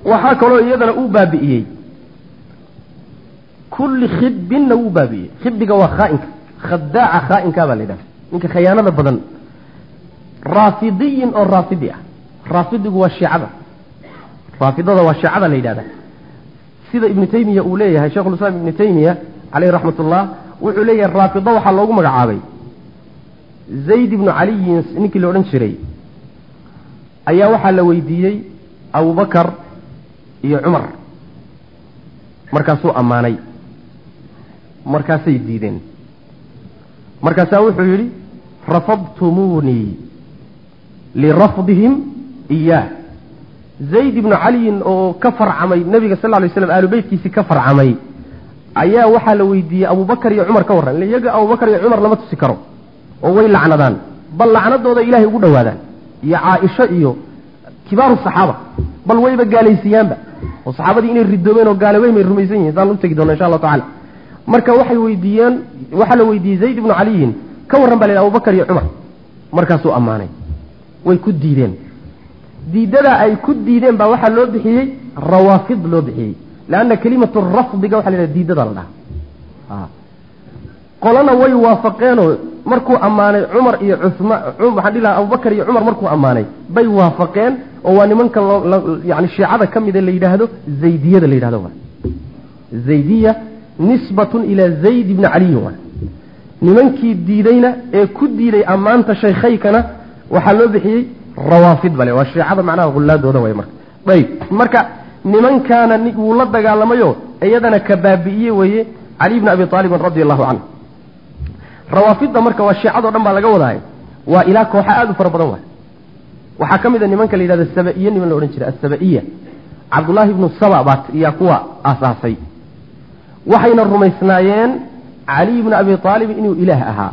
waxaa kaloo iyadana uu baabi'iyey kulli khibinna wuu baabi'iyey khibiga waa khaainka khadaaca khaainkaa baa la yidhahda ninka khayaanada badan raafidiyin oo raafidi ah raafidigu waa shiicada raafidada waa shiicada la yidhahda sida ibnu taymiya uu leeyahay sheikhulislaam ibnu taymiya caleyhi raxmat ullah wuxuu leeyahay raafido waxaa loogu magacaabay zayd ibnu caliyin ninkii la odhan jiray ayaa waxaa la weydiiyey abubakar iyo cumar markaasuu ammaanay markaasay diideen markaasaa wuxuu yidhi rafadtumuunii lirafdihim iyaah zayd ibnu caliyin oo ka farcamay nebiga sal ly slam aalu beytkiisii ka farcamay ayaa waxaa la weydiiyey abubakar iyo cumar ka warran ille iyaga abubakar iyo cumar lama tusi karo oo way lacnadaan bal lacnadooda ilaahay ugu dhowaadaan iyo caaisho iyo kibaaru saxaaba bal wayba gaalaysiiyaanba oo saxaabadii inay ridoobeen oo gaaloweyn bay rumaysan yihin saan u tegi doona insha allahu tacala marka waxay weydiiyeen waxaa la weydiiyey zayd ibnu caliyin ka warran baa la yidhi abubakar iyo cumar markaasuu ammaanay way ku diideen diidadaa ay ku diideen baa waxaa loo bixiyey rawaafid loo bixiyey leanna kelimatu rafdiga waxa la yidhaha diidada la dhaha qolana way waafaqeenoo markuu ammaanay cumar iyo cusmaan waxaan dhihi lahaa abubakar iyo cumar markuu ammaanay bay waafaqeen oo waa nimanka yani shiicada ka mida la yidhaahdo zaydiyada la yidhahdo zaydiya nisbatun ilaa zayd ibni caliyin waa nimankii diideyna ee ku diiday ammaanta shaykhaykana waxaa loo bixiyey rawaafid bale waa shiicada macnaha hullaadooda way marka ayb marka nimankaana wuu la dagaalamayo iyadana ka baabi'iye weeye cali bni abi aalibin radi allahu canhu rawaafidda marka waa shiicado dhan baa laga wadahay waa ilaa kooxa aada u fara badan waay waxaa ka mid a nimanka la yidhahdo sabaiye niman la odhan jiray asabaiya cabdullaahi ibnu saba baa iyaa kuwa aasaasay waxayna rumaysnaayeen cali ibni abi aalib inuu ilaah ahaa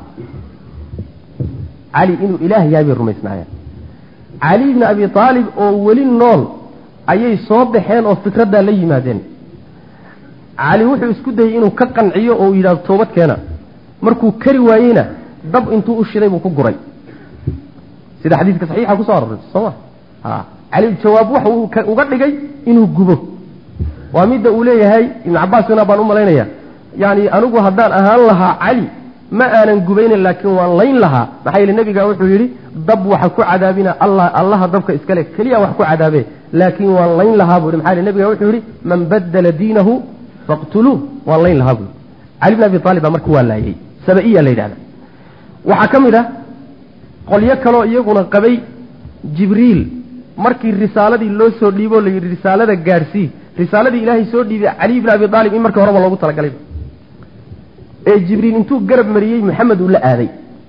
cali inuu ilaah yahay bay rumaysnaayeen cali ibni abi aalib oo weli nool ayay soo baxeen oo fikraddaa la yimaadeen cali wuxuu isku dayey inuu ka qanciyo oo uu yidhahdo toobad keena markuu kari waayeyna dab intuu u shiday buu ku guray sida xadiidka saxiixa kusoo arortay sooma a cali jawaab waxa uu uga dhigay inuu gubo waa midda uu leeyahay ibnu cabbaasina baan u malaynaya yani anigu haddaan ahaan lahaa cali ma aanan gubaynin laakiin waan layn lahaa maxaa yeele nebiga wuxuu yidhi dab waxa ku cadaabina alla allaha dabka iskale keliya wax ku cadaabe laakiin waan layn lahaa buu yhi maxaa yele nebiga wuxuu yidhi man badala diinahu faqtuluuh waan layn lahaa buu cali bn abi aalib baa marka waa laayey sabaiya la yidhahda waxaa ka mid ah qolyo kaloo iyaguna qabay jibriil markii risaaladii loo soo dhiibo la yidhi risaalada gaadhsii risaaladii ilaahay soo dhiibay cali bni abi aalib in markii horeba loogu talagalay ee jibriil intuu garab mariyey maxamed uu la aaday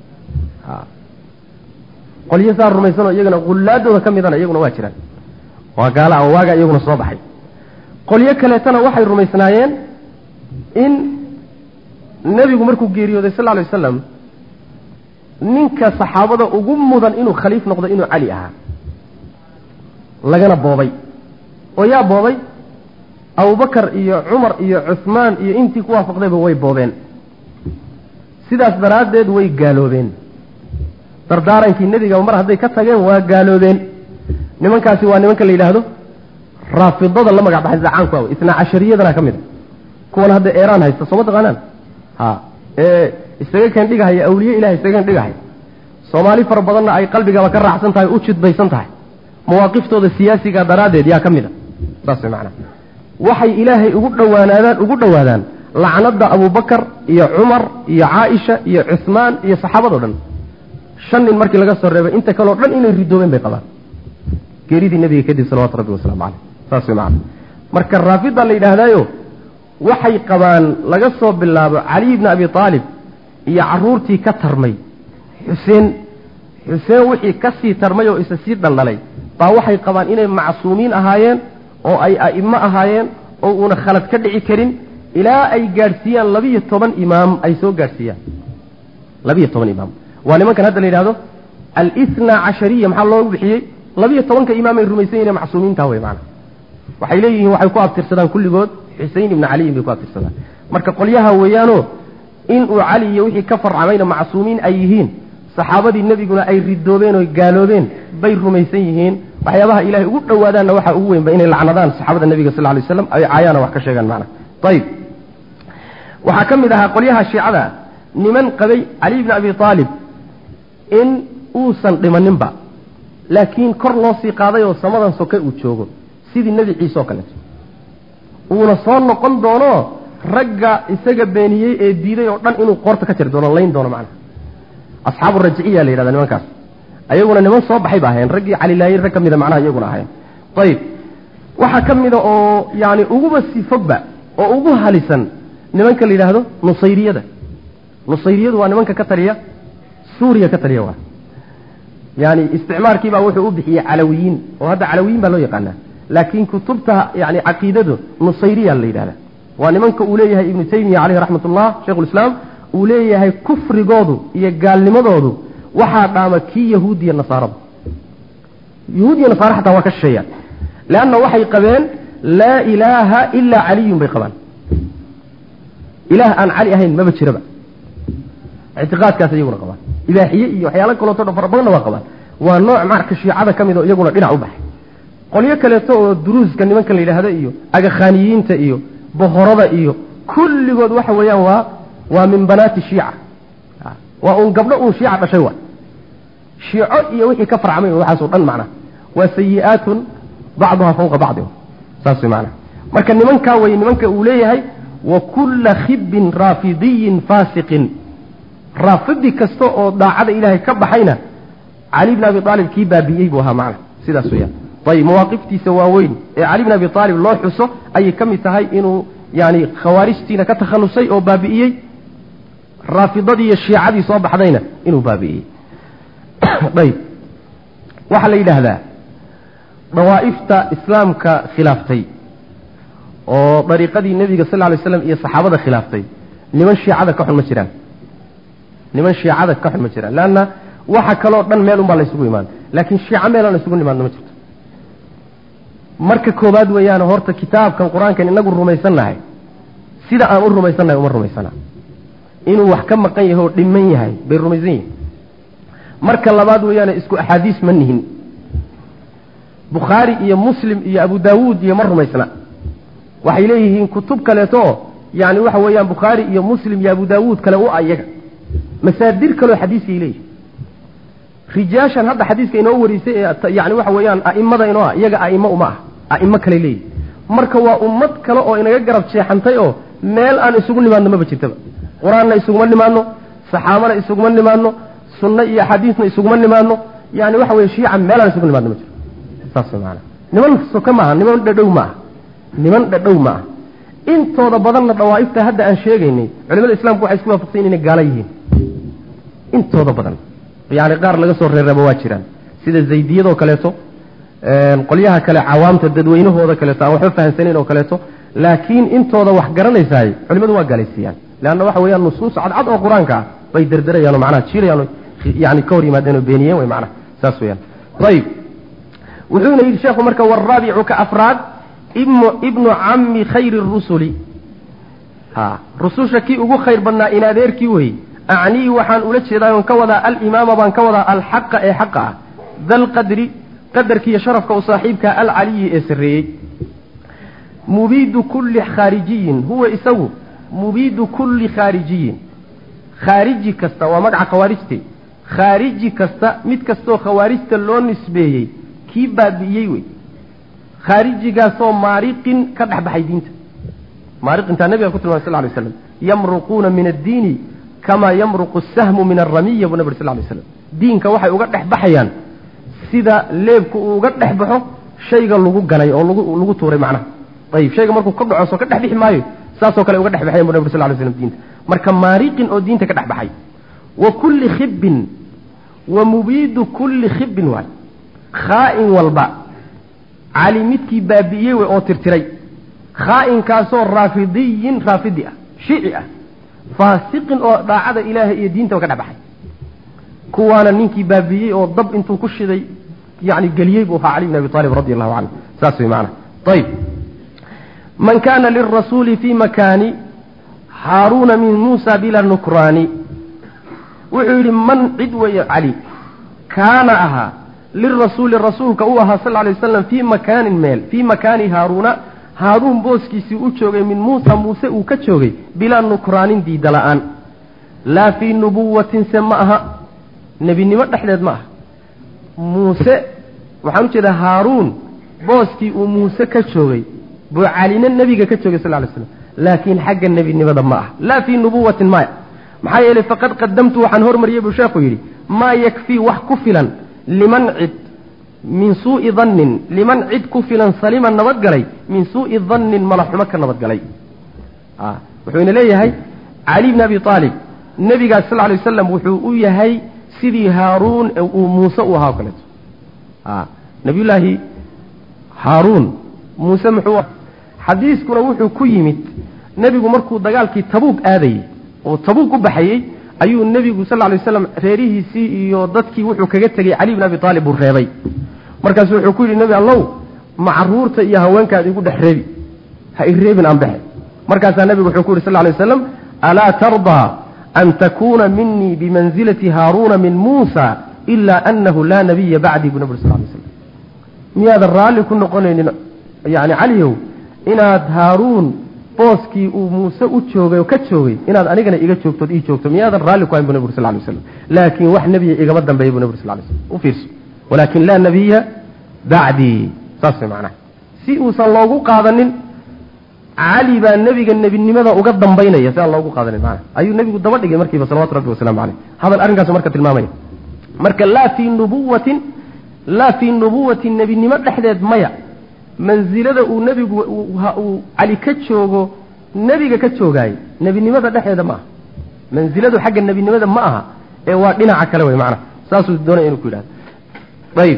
qolyo saa rumaysanoo iyagana hullaadooda ka midana iyaguna waa jiraan waa gaala oo waaga iyaguna soo baxay qolyo kaleetana waxay rumaysnaayeen in nebigu markuu geeriyooday sal lla alay wasalam ninka saxaabada ugu mudan inuu khaliif noqdo inuu cali ahaa lagana boobay oo yaa boobay abubakar iyo cumar iyo cuhmaan iyo intii ku waafaqdayba way boobeen sidaas daraaddeed way gaaloobeen dardaarankii nebiga mar hadday ka tageen waa gaaloobeen nimankaasi waa nimanka la yidhaahdo raafidada la magac baxay sida caanku aw isnaa cashariyadana ka mid a kuwan hadda eeraan haysta sooma taqaanaan ha ee isaga keen dhigahaya awliye ilahay isaga keen dhigahaya soomaali fara badanna ay qalbigaba ka raacsan tahay u jidbaysan tahay mawaaqiftooda siyaasiga daraaddeed yaa ka mid a saas way macnaha waxay ilaahay ugu dhowaanaadaan ugu dhowaadaan lacnada abubakar iyo cumar iyo caaisha iyo cuhmaan iyo saxaabado dhan shan nin markii laga soo reebay inta kaleo dhan inay ridoobeen bay qabaan geeridii nebiga kadib salawatu rabbi wasalaamu caleyh saas way macana marka raafida la yidhaahdaayo waxay qabaan laga soo bilaabo caliy bni abi aalib iyo caruurtii ka tarmay xuseen xuseen wixii ka sii tarmay oo isa sii dhaldhalay baa waxay qabaan inay macsuumiin ahaayeen oo ay a'imo ahaayeen oo uuna khalad ka dhici karin ilaa ay gaadhsiiyaan labiyo toban imaam ay soo gaadhsiiyaan labiyo toban imaam waa nimankan hadda la yidhahdo alisna cashariya maxaa loogu bixiyey labiyo tobanka imaam ay rumaysan yihin macsuumiinta wey maana waxay leeyihiin waxay ku abtirsadaan kulligood xusein ibni caliyin bay ku abtirsadaan marka qolyaha weeyaanoo inuu cali iyo wixii ka farcamayna macsuumiin ay yihiin saxaabadii nebiguna ay ridoobeen oo gaaloobeen bay rumaysan yihiin waxyaabaha ilahay ugu dhowaadaanna waxaa ugu weynba inay lacnadaan saxaabada nebiga sal ly slam ay caayaana wax ka sheegaan macna ayib waxaa ka mid ahaa qolyaha shiicada niman qabay cali bni abi aalib in uusan dhimaninba laakiin kor loo sii qaaday oo samadan soke uu joogo sidii nebi ciise oo kaleeto uuna soo noqon doono ragga isaga beeniyey ee diiday oo dhan inuu qoorta ka jari doono layn doono macnaha asxaabu rajiciya la yidhahda nimankaas ayaguna niman soo baxay ba ahayn raggii calilaayey rag ka mida macnaha iyaguna ahayn ayib waxaa ka mida oo yani uguba sii fogba oo ugu halisan nimanka la yidhaahdo nusayriyada nusayriyadu waa nimanka ka taliya suuriya ka taliya waa yani isticmaarkiibaa wuxuu u bixiyey calawiyiin oo hadda calawiyiin baa loo yaqaanaa laakiin kutubta yani caqiidadu nusayriya la yidhahda waa nimanka uu leeyahay ibnu taymiya caleyhi raxmat ullah sheikhulislaam uu leeyahay kufrigoodu iyo gaalnimadoodu waxaa dhaama kii yahuudiya nasaarada yahuudiya nasaara xataa waa ka shisheeyaan leanna waxay qabeen laa ilaaha ilaa caliyun bay qabaan ilaah aan cali ahayn maba jiraba ictiqaadkaas iyaguna qabaan ibaaxiye iyo waxyaalo kaleeto dhan fara badanna waa qabaan waa nooc marka shiicada ka mid oo iyaguna dhinac u baxay qolyo kaleeto oo duruuska nimanka la yidhaahda iyo agakhaaniyiinta iyo bohorada iyo kulligood waxa weeyaan waa waa min banaati shiica waa uun gabdho uun shiica dhashay wa shiico iyo wixii ka farcmay waxaasoo dhan macnaha waa sayi-aatun bacduha fawqa bacdi saas way macnaha marka nimankaa wey nimanka uu leeyahay wa kulla khibin raafidiyin faasiqin raafidi kasta oo daacada ilaahay ka baxayna cali bn abi aalib kii baabi'iyey buu ahaa macna sidaas weyaan ayib mawaaqiftiisa waaweyn ee cali bn abi aalib loo xuso ayay ka mid tahay inuu yani khawaarijtiina ka takhalusay oo baabi'iyey raafidadii iyo shiicadii soo baxdayna inuu baabi'iyey ayb waxaa la yidhaahdaa dawaa'ifta islaamka khilaaftay oo dariiqadii nebiga sal lay slam iyo saxaabada khilaaftay niman shiicada ka xun ma jiraan niman shiicada ka xun ma jiraan leanna waxa kaloo dhan meel unbaa laysugu imaan laakiin shiico meelaan isugu nimaadno ma jirto marka koowaad weeyaan horta kitaabkan qur-aankan inagu rumaysannahay sida aan u rumaysannahay uma rumaysana inuu wax ka maqan yahay oo dhiman yahay bay rumaysan yihin marka labaad weeyaane isku axaadiis ma nihin bukhaari iyo muslim iyo abu daawuud iyo ma rumaysna waxay leeyihiin kutub kaleeto oo yani waxa weeyaan bukhaari iyo muslim iyo abu daawuud kale u a iyaga masaadir kaleo xadiiskay leeyihin rijaashan hadda xadiiska inoo warisay ee yani waxa weeyaan a'imada inoo ah iyaga a'imo uma ah a'imo kale leeyihin marka waa ummad kale oo inaga garab jeexantay oo meel aan isugu nimaadno maba jirtaba qur-aanna isuguma nimaadno saxaabana isuguma nimaadno sunno iyo axaadiisna isuguma nimaadno yani waxa weye shiica meelaan isugu nimaadno ma jiro saas maana niman soka maaha niman dhadhow maaha niman dhadhow maaha intooda badanna dawaa'ifta hadda aan sheegaynay culimada islamku waxay isku waafaqsan inay gaala yihiin intooda badan yani qaar laga soo reeraba waa jiraan sida zaydiyadoo kaleeto qolyaha kale cawaamta dadweynahooda kaleeto aan waxba fahamsanayn oo kaleeto laakiin intooda wax garanaysaay culimadu waa gaalaysiiyaan leanna waxa weeyaan nusuus cadcad oo qur-aanka ah bay derderayaan oo macnaha jiirayaan yani ka hor yimaadeen oo beeniyeen way macnaha saas weyaan ayib wuxuuna yidhi sheekhu marka waraabicu ka afraad ibnu ibnu cammi khayri rusuli ha rususha kii ugu khayr badnaa in adeerkii weye acnii waxaan ula jeedaa on ka wadaa alimaama baan ka wadaa alxaqa ee xaqa ah dalqadri qadarkiiyo sharafka u saaxiibka alcaliyi ee sarreeyey mubiidu kulli khaarijiyin huwa isagu mubiidu kulli khaarijiyin khaariji kasta waa magaca khawaarijte khaariji kasta mid kastoo khawaarijta loo nisbeeyey kii baabi'iyey wey khaarijigaasoo maariqin ka dhex baxay diinta maariqintaa nabiga ku tilmamay sal ly slam yamruquuna min addiini kamaa yamruqu sahmu min aramiya buu nabig sal lay slam diinka waxay uga dhex baxayaan sida leebku uu uga dhex baxo shayga lagu ganay oo lagu lagu tuuray macnaha ayib shayga markuu ka dhaco soo ka dhex bixi maayo saasoo kale uga dhex baxayan bu nabig sal lay slam diinta marka maariqin oo diinta ka dhex baxay wa kulli khibbin wa mubiidu kulli khibbin waay khaa'in walba cali midkii baabi'iyey wey oo tirtiray khaa'inkaasoo raafidiyin raafidi ah shiici ah faasiqin oo daacada ilaahay iyo diintaba ka dhex baxay kuwaana ninkii baabi'iyey oo dab intuu ku shiday yani geliyey buu ahaa cali bn abi aalib radi allahu canhu saas wey maana ayib man kana lirasuuli fi makaani haaruuna min muusa bila nukraani wuxuu yidhi man cid weeye cali kaana ahaa lirasuuli rasuulka u ahaa sal lay wasalam fii makaanin meel fii makaani haaruuna haaruun booskiisii u joogay min muusa muuse uu ka joogay bilaa nukraanin diida la-aan laa fii nubuwatin se ma aha nebinimo dhexdeed ma aha muuse waxaan ujeedaa haaruun booskii uu muuse ka joogay buu calina nebiga ka joogay sal lay slam laakiin xagga nebinimada ma aha laa fii nubuwatin maya maxaa yeelay faqad qadamtu waxaan hormariyey buu sheekhu yidhi maa yakfii wax ku filan liman cid min suu'i dannin liman cid ku filan salima nabadgalay min suu'i dannin malaxumo ka nabadgalay wuxuuna leeyahay cali bni abi aalib nebigaas sal lay wasalam wuxuu u yahay sidii haaruun uu muuse u ahaa o kaleeto nabiyullaahi haaruun muuse muxuu xadiiskuna wuxuu ku yimid nebigu markuu dagaalkii tabuug aadayey oo tabuug u baxayey ayuu nebigu sal lay waslam reerihiisii iyo dadkii wuxuu kaga tegey cali bn abi aalib buu reebay markaasu wuxuu ku yidhi nebi allow ma caruurta iyo haweenkaad igu dhex reebi ha i reebin aan baxe markaasaa nebigu wuxuu ku yidhi sal lay waslam alaa tardaa an takuuna minii bimanzilati haaruuna min muusa ilaa anahu laa nabiya bacdii buu nabig sal lay slam miyaadan raalli ku noqonaynin yani caliyow inaad haaruun booskii uu muuse u joogay oo ka joogay inaad anigana iga joogtood ii joogto miyaadan raalli ku hayn bu nabig sal lay waslam laakiin wax nebiya igama dambeeya bu nabig sal lay slam u fiirso walaakin laa nabiya bacdii saas way macnaha si uusan loogu qaadanin cali baa nebiga nebinimada uga dambaynaya si aan loogu qaadanin maana ayuu nebigu daba dhigay markiiba salawatu rabbi wasalaamu caleyh hadal arrinkaasu marka tilmaamaya marka laa fii nubuwatin laa fii nubuwati nebinimo dhexdeed maya mansilada uu nebigu uu cali ka joogo nebiga ka joogaayey nebinimada dhexdeeda ma aha mansiladu xagga nebinimada ma aha ee waa dhinaca kale wey macnaha saasuu doonaya inuu ku yidhahdo ayib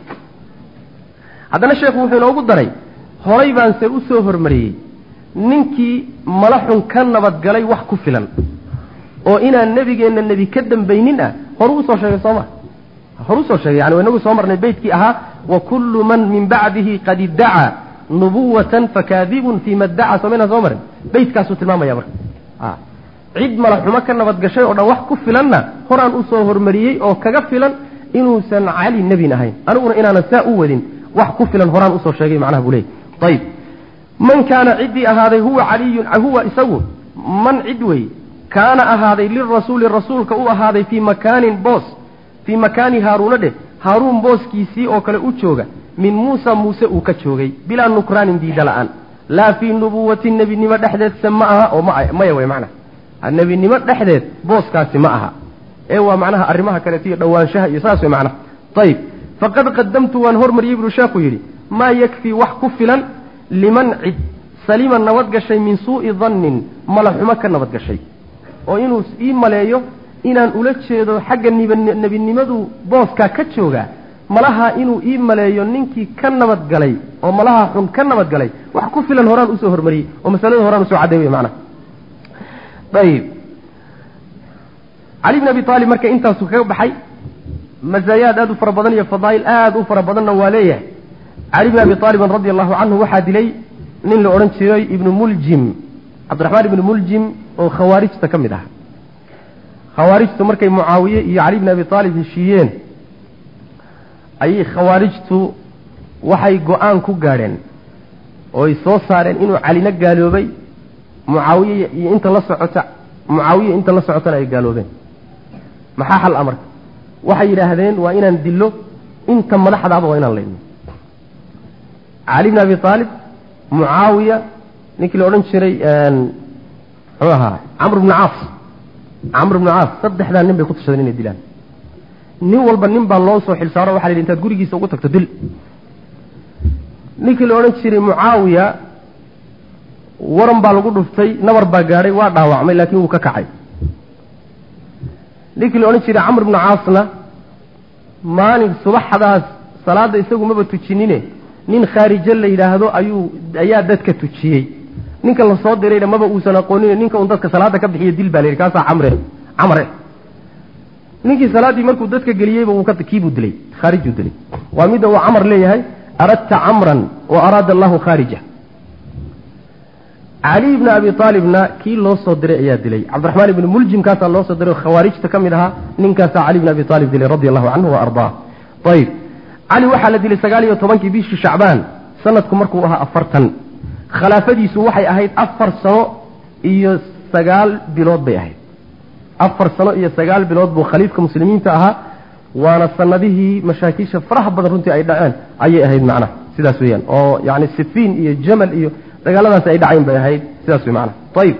haddana sheekhu wuxuu inoogu daray horay baanse u soo hormariyey ninkii malaxun ka nabadgalay wax ku filan oo inaan nebigeenna nebi ka dambaynin ah horu usoo sheegay sooma horu usoo sheegay yani inagu soo marnay beytkii ahaa wa kullu man min bacdihi qad iddacaa nubuwatan fakaadibun fii ma ddacaa somayna soo marin beytkaasuu tilmaamaya marka cid malaxumo ka nabadgashay oo dhan wax ku filanna horaan usoo hormariyey oo kaga filan inuusan cali nebin ahayn aniguna inaanan saa u wadin wax ku filan horaan usoo sheegay macnaha buu leeyay ayib man kaana ciddii ahaaday huwa caliyun huwa isagu man cid wey kaana ahaaday lirasuuli rasuulka u ahaaday fii makaanin boos fii makaani haaruuna dheh haaruun booskiisii oo kale u jooga min muusa muuse uu ka joogay bilaa nukraanin diida la-aan laa fii nubuwati nebinimo dhexdeedse ma aha oo maya wey macnaha nebinimo dhexdeed booskaasi ma aha ee waa macnaha arrimaha kaleeto iyo dhowaanshaha iyo saas wey macnaha ayib faqad qadamtu waan hormariyey buu sheekhu yidhi maa yakfii wax ku filan liman cid salima nabadgashay min suu'i dannin malaxumo ka nabadgashay oo inuu ii maleeyo inaan ula jeedo xagga nebinimadu booskaa ka joogaa malaha inuu ii maleeyo ninkii ka nabadgalay oo malaha xun ka nabadgalay wax ku filan horaan usoo hormariyey oo masalada horaan usoo cadday wey macnaha ayib cali bn abi aalib marka intaasu kaga baxay mazaayaad aada u fara badan iyo fadaa'il aada u fara badanna waa leeyahay cali bn abi aalibin radi allahu canhu waxaa dilay nin la odhan jiray ibnu muljim cabdiraxmaan ibnu muljim oo khawaarijta ka mid ah khawaarijtu markay mucaawiye iyo cali bn abi aalib heshiiyeen ayay khawaarijtu waxay go-aan ku gaadheen ooy soo saareen inuu calina gaaloobay mucaawiye iyo inta la socota mucaawiye inta la socotana ay gaaloobeen maxaa xal amarka waxay yidhaahdeen waa inaan dillo inta madaxdaaba waa inaan layno cali bn abi aalib mucaawiya ninkii la odhan jiray muxuu ahaa camr bnu caas camr bnu caas saddexdaa nin bay ku tashadeen inay dilaan nin walba nin baa loo soo xilsaaro waxa la yidhi intaad gurigiisa ugu tagto dil ninkii la odhan jiray mucaawiya waran baa lagu dhuftay nabar baa gaadhay waa dhaawacmay laakiin wuu ka kacay ninkii la odhan jiray camr bnu caasna maalin subaxdaas salaadda isagu maba tujinine nin khaarijo la yidhaahdo ayuu ayaa dadka tujiyey ninka la soo dirayna maba uusan aqoonin ninka un dadka salaadda ka bixiya dil baa la yidhi kaasaa camre camre ninkii salaaddii markuu dadka geliyeyba wuu ka kiibuu dilay khaarijuu dilay waa midda uu camar leeyahay aradta camran wa araada allahu khaarija cali ibni abi aalibna kii loo soo diray ayaa dilay cabdiraxmaan ibni muljim kaasaa loo soo diray oo khawaarijta ka mid ahaa ninkaasaa cali bni abi aalib dilay radi allahu canhu wa ardaa ayib cali waxaa la dilay sagaal iyo tobankii bishii shacbaan sanadku markuu ahaa afartan khilaafadiisu waxay ahayd afar sano iyo sagaal bilood bay ahayd afar sano iyo sagaal bilood buu khaliifka muslimiinta ahaa waana sanadihii mashaakiisha faraha badan runtii ay dhaceen ayay ahayd macnaha sidaas weeyaan oo yani sifiin iyo jamal iyo dagaaladaasi ay dhacayn bay ahayd sidaas wey macnaha ayib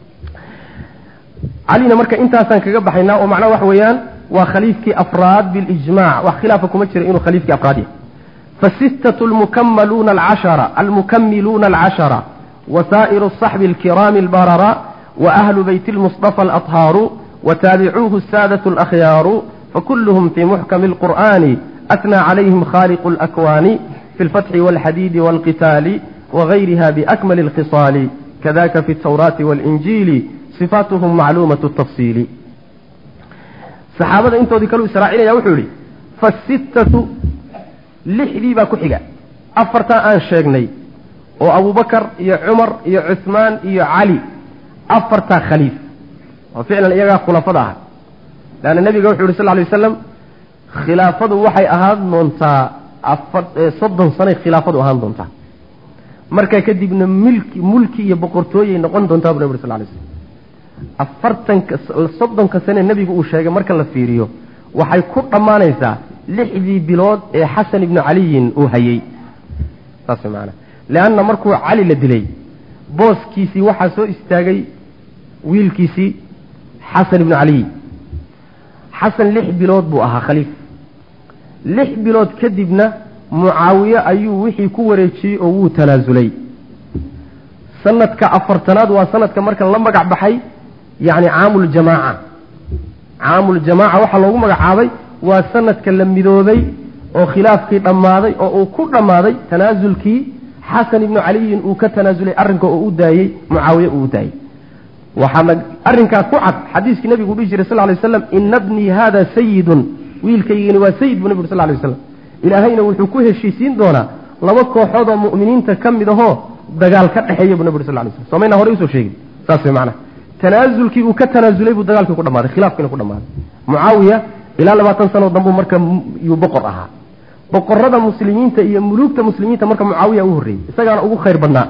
calina marka intaasaan kaga baxaynaa oo macnaha waxa weeyaan waa khaliifkii afraad bilijmac wax khilaafa kuma jira inuu khaliifkii afraad yahay fasittatu lmukamaluuna alcashara almukamiluuna alcashara wasaa'iru asaxbi alkiraami albarara waahlu beyti lmusطafa alaطhaaru wataabicuuhu saadatu alakhyaaru fakuluhum fii muxkami alqur'ani atnaa calayhim khaaliqu alakwaani fi lfatxi walxadiidi walqitaali wagayriha biakmali alkhisaali kadaka fi altawraati walinjiili sifaatuhum macluumatu tafsiili saxaabada intoodii kaluu israacinaya wuxuu yihi fasittatu lixdii baa ku xiga afartaa aan sheegnay oo abubakar iyo cumar iyo cuhmaan iyo cali afartaa khaliif oo ficlan iyagaa khulafada aha leanna nebiga wuxu yhi sal ly wasalam khilaafadu waxay ahaan doontaa afar soddon sanay khilaafadu ahaan doontaa markaa kadibna milki mulki iyo boqortooyay noqon doontaa bu nabg sal lay slam afartanka soddonka sane nebigu uu sheegay marka la fiiriyo waxay ku dhammaanaysaa lixdii bilood ee xasan ibnu caliyin uu hayey saas maanaa leanna markuu cali la dilay booskiisii waxaa soo istaagay wiilkiisii xasan ibnu caliy xasan lix bilood buu ahaa khaliif lix bilood kadibna mucaawiye ayuu wixii ku wareejiyey oo wuu tanaasulay sanadka afartanaad waa sanadka marka la magac baxay yacni caamuljamaaca caamuljamaaca waxaa loogu magacaabay waa sanadka la midoobay oo khilaafkii dhammaaday oo uu ku dhammaaday tanaasulkii xasan ibnu caliyin uu ka tanaasulay arrinka oo u daayey mucaawiye uu u daayey waxaana arrinkaa ku cad xadiiskii nebigu dhihi jiray sal ly waslam ina bnii hada sayidun wiilkaygani waa sayid buu nebigu sal lay waslam ilaahayna wuxuu ku heshiisiin doonaa laba kooxood oo mu'miniinta ka mid ahoo dagaal ka dhexeeya buu nebigu sal lay slam somayna horey usoo sheegin saas way macnaha tanaasulkii uu ka tanaasulay buu dagaalkii ku dhamaaday khilaafkiina ku dhamaaday mucaawiya ilaa labaatan sano dambuu marka yuu boqor ahaa boqorada muslimiinta iyo muluugta muslimiinta marka mucaawiya u horreeyey isagaana ugu khayr badnaa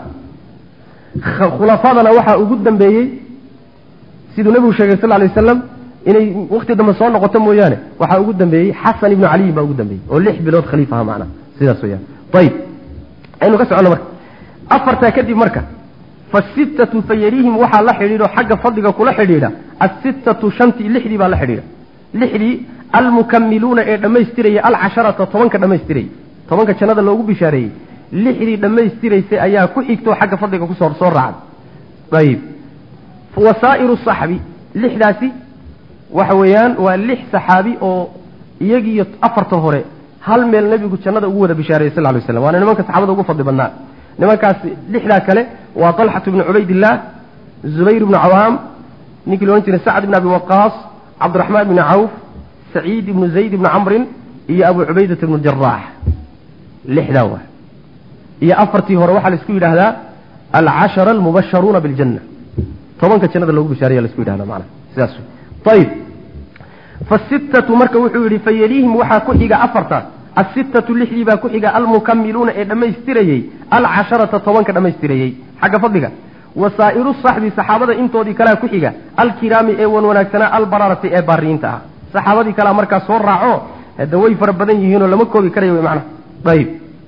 khulafadana waxaa ugu dambeeyey siduu nebigu sheegay sal lay wasalam inay wakti dambe soo noqoto mooyaane waxaa ugu dambeeyey xasan ibnu caliyin baa ugu dambeeyey oo lix bilood khaliif aha macnaha sidaas weyaan ayib aynu ka soconno marka afartaa kadib marka fasittatu fayarihim waxaa la xidhiidho xagga fadliga kula xidhiidha asittatu shantii lixdii baa la xidhiidha lixdii almukamiluuna ee dhammaystiraya alcasharata tobanka dhammaystirayay tobanka jannada loogu bishaareeyey lixdii dhammaystiraysay ayaa ku xigto xagga fadliga kusoo soo raacday ayib wasaa'iru saxbi lixdaasi waxa weeyaan waa lix saxaabi oo iyagiiyo afarta hore hal meel nebigu jannada ugu wada bishaareeyey sal ly waslam waana nimanka saxaabada ugu fadli badnaa nimankaas lixdaa kale waa talxatu bnu cubaydillaah zubayr bnu cawaam ninkii loodhan jiray sacd ibn abi waqaas cabdiraxmaan bni cawf saciid ibnu zayd ibni camrin iyo abu cubaydata ibnu jaraax lixdaa waa iyo afartii hore waxaa laisku yidhaahdaa alcashara almubasharuuna biljanna tobanka jannada loogu bishaaraya laisku yidhahda macana sidaas ayib fasittatu marka wuxuu yidhi fayaliihim waxaa ku xiga afartaas asittatu lixdii baa ku xiga almukamiluuna ee dhammaystirayey alcasharata tobanka dhammaystirayey xagga fadliga wasaa'iru saxbi saxaabada intoodii kalea ku xiga alkiraami ee wan wanaagsanaa albararati ee baariyiinta ah saxaabadii kalea markaa soo raaco hadda way fara badan yihiinoo lama koobi karayo wy macnaha ayib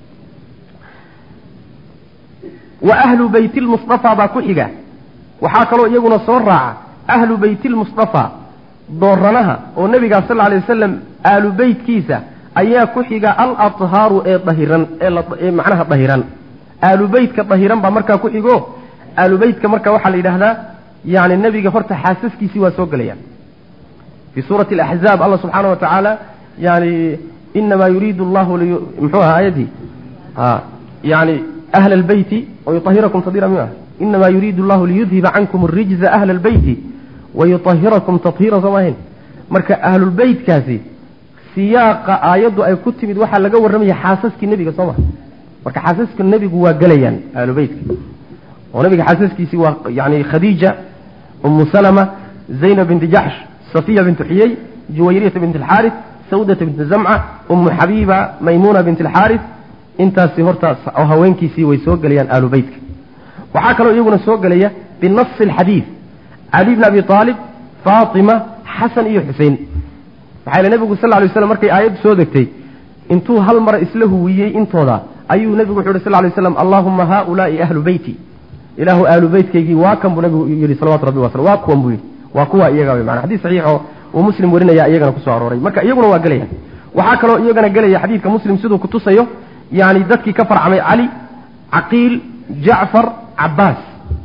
wa ahlu beyti lmustafa baa ku xiga waxaa kaloo iyaguna soo raaca ahlu beyti lmustafa dooranaha oo nebigaa sal alay wasalam aalu beytkiisa ayaa ku xiga alathaaru ee dahiran ee macnaha dahiran aalu beytka dahiran baa markaa ku xigo aalu beytka marka waxaa la yidhaahdaa yani nebiga horta xaasaskiisii waa soo gelayaan fii suurati alaxzaab allah subxaana wa tacaala yani inamaa yuriidu allahu muxuu aha aayadii yani ahla albeyti wayuahirakum tadira mi ah inamaa yuriidu allahu liyudhiba cankum arijza ahla albeyti wayuahirakum tahiira soo maahayn marka ahlulbeytkaasi siyaaqa aayaddu ay ku timid waxaa laga warramaya xaasaskii nebiga soo maha marka xaasaska nebigu waa gelayaan ahlubeytka oo nabiga xaasaskiisii waa yani khadiija umu salama zaynab binti jaxsh safiya bintu xiyey juwayriyata binti alxaaris sawdata binti zamca ummu xabiiba maymuuna bint alxaaris intaasi hortaas oo haweenkiisii way soo gelayaan aalu beytka waxaa kaloo iyaguna soo gelaya binasi alxadiid cali bni abi aalib faatima xasan iyo xusein maxaa yele nebigu sal lay slam markay aayaddu soo degtay intuu hal mara isla huwiyey intooda ayuu nebigu wuxu uhi sal lay slam allaahuma haaulaai ahlu beyti ilaahu aalu beytkaygii waa kan buu nabigu yidhi salawatu rabbi waslam waa kuwan buu yidhi waa kuwa iyaga wey mana xadiis saxiixoo uu muslim warinaya iyagana kusoo arooray marka iyaguna waa gelayaan waxaa kaloo iyagana gelaya xadiidka muslim siduu kutusayo yani dadkii ka farcamay cali caqiil jacfar cabaas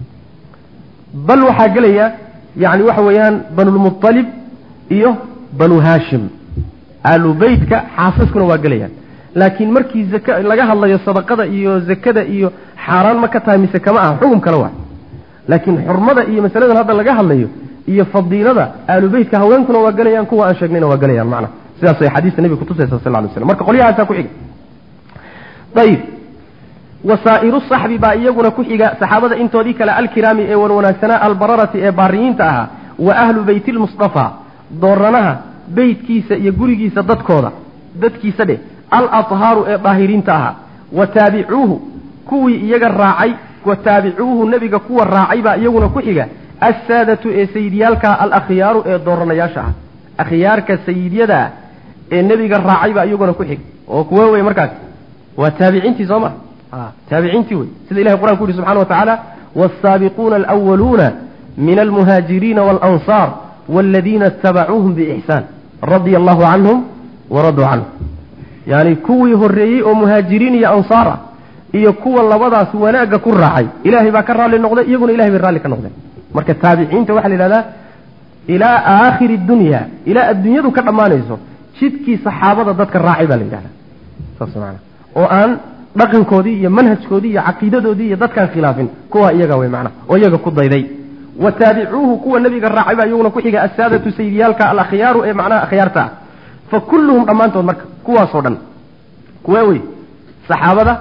bal waxaa gelaya yani waxa weeyaan banulmualib iyo banu haashim aalu beytka xaasaskuna waa gelayaan laakiin markii zaka laga hadlayo sadaqada iyo zakada iyo xaaraan ma ka tahay mise kama aha xugum kale waa laakiin xurmada iyo masaladan hadda laga hadlayo iyo fadiilada aalu beytka haweenkuna waa gelayaan kuwa aan sheegnayna waa gelayaan macna sidaas ay xadiista nebiga kutusaysa sal ly slam marka qolyahaasaa ku xiga ayib wasaa'iru saxbi baa iyaguna ku xiga saxaabada intoodii kale alkiraami ee wanwanaagsanaa albararati ee baariyiinta ahaa wa ahlu beyti lmusطafaa dooranaha beytkiisa iyo gurigiisa dadkooda dadkiisa dheh alathhaaru ee daahiriinta ahaa wa taabicuuhu kuwii iyaga raacay wa taabicuuhu nebiga kuwa raacay baa iyaguna ku xiga assaadatu ee sayidyaalka alakhyaaru ee dooranayaasha ah akhyaarka sayidyada ah ee nebiga raacay baa iyaguna ku xig oo kuwe wey markaas waa taabiciintii soo ma taabiciintii wey sida ilahay qur'an ku yihi subxana wa tacaala waalsaabiquuna alwaluuna min almuhaajiriina waalansaar waladiina itabacuuhum biixsaan radia allahu canhum waraduu canhum yani kuwii horreeyey oo muhaajiriin iyo ansaar ah iyo kuwa labadaas wanaagga ku raacay ilaahay baa ka raalli noqday iyaguna ilahay bay raalli ka noqdeen marka taabiciinta waxaa la yidhahdaa ilaa aakhiri dunya ilaa adduunyadu ka dhammaanayso jidkii saxaabada dadka raacay baa la yidhahdaa saas maana oo aan dhaqankoodii iyo manhajkoodii iyo caqiidadoodii iyo dadkaan khilaafin kuwa iyaga wey macna oo iyaga ku dayday wa taabicuuhu kuwa nebiga raacay baa iyaguna ku xiga assaadatu sayidyaalka alakhyaaru ee macnaha akhyaarta ah fa kulluhum dhammaantood marka kuwaasoo dhan kuwee wey saxaabada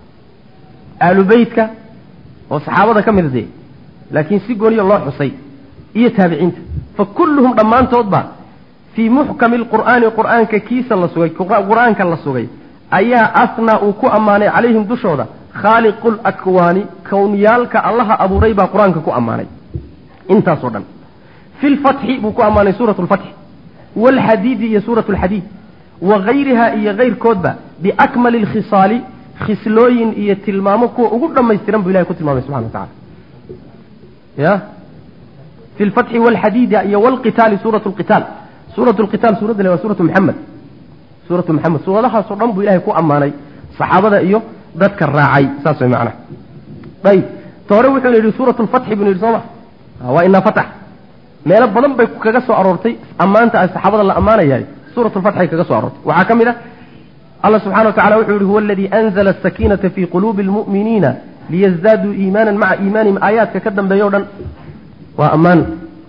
aalu beytka oo saxaabada ka mida dee laakiin si gooniya loo xusay iyo taabiciinta fa kulluhum dhammaantoodba fii muxkami lqur'aani qur'aanka kiisa la sugay qur-aanka la sugay ayaa asnaa uu ku ammaanay calayhim dushooda khaaliqu lakwaani kowniyaalka allaha abuuray baa qur-aanka ku ammaanay intaasoo dhan fi lfatxi buu ku ammaanay suurat lfatxi waalxadiidi iyo suurat lxadiid wa gayriha iyo kayrkoodba biakmali lkhisaali khislooyin iyo tilmaamo kuwa ugu dhammaystiran buu ilahay ku tilmaamay subxana wa tacala ya fi lfatxi waalxadiidi iyo waalqitaali suurat lqitaal suurat lqitaal suuradda le waa suuratu maxamed suuratu maxamed suuradahaasoo dhan buu ilahay ku ammaanay saxaabada iyo dadka raacay saas way macnaha ayib ta hore wuxuuna yidhi suuratu lfatxi buu yidhi soo ma waa inaa fatax meelo badan bay kaga soo aroortay ammaanta ay saxaabada la ammaanayahay suurat lfatxay kaga soo aroortay waxaa ka mid ah allah subxana wa tacala wuxuu yihi huwa aladii anzala asakiinata fii quluubi almu'miniina liyasdaaduu iimaanan maca iimaanihim aayaadka ka dambeeya o dhan waa ammaan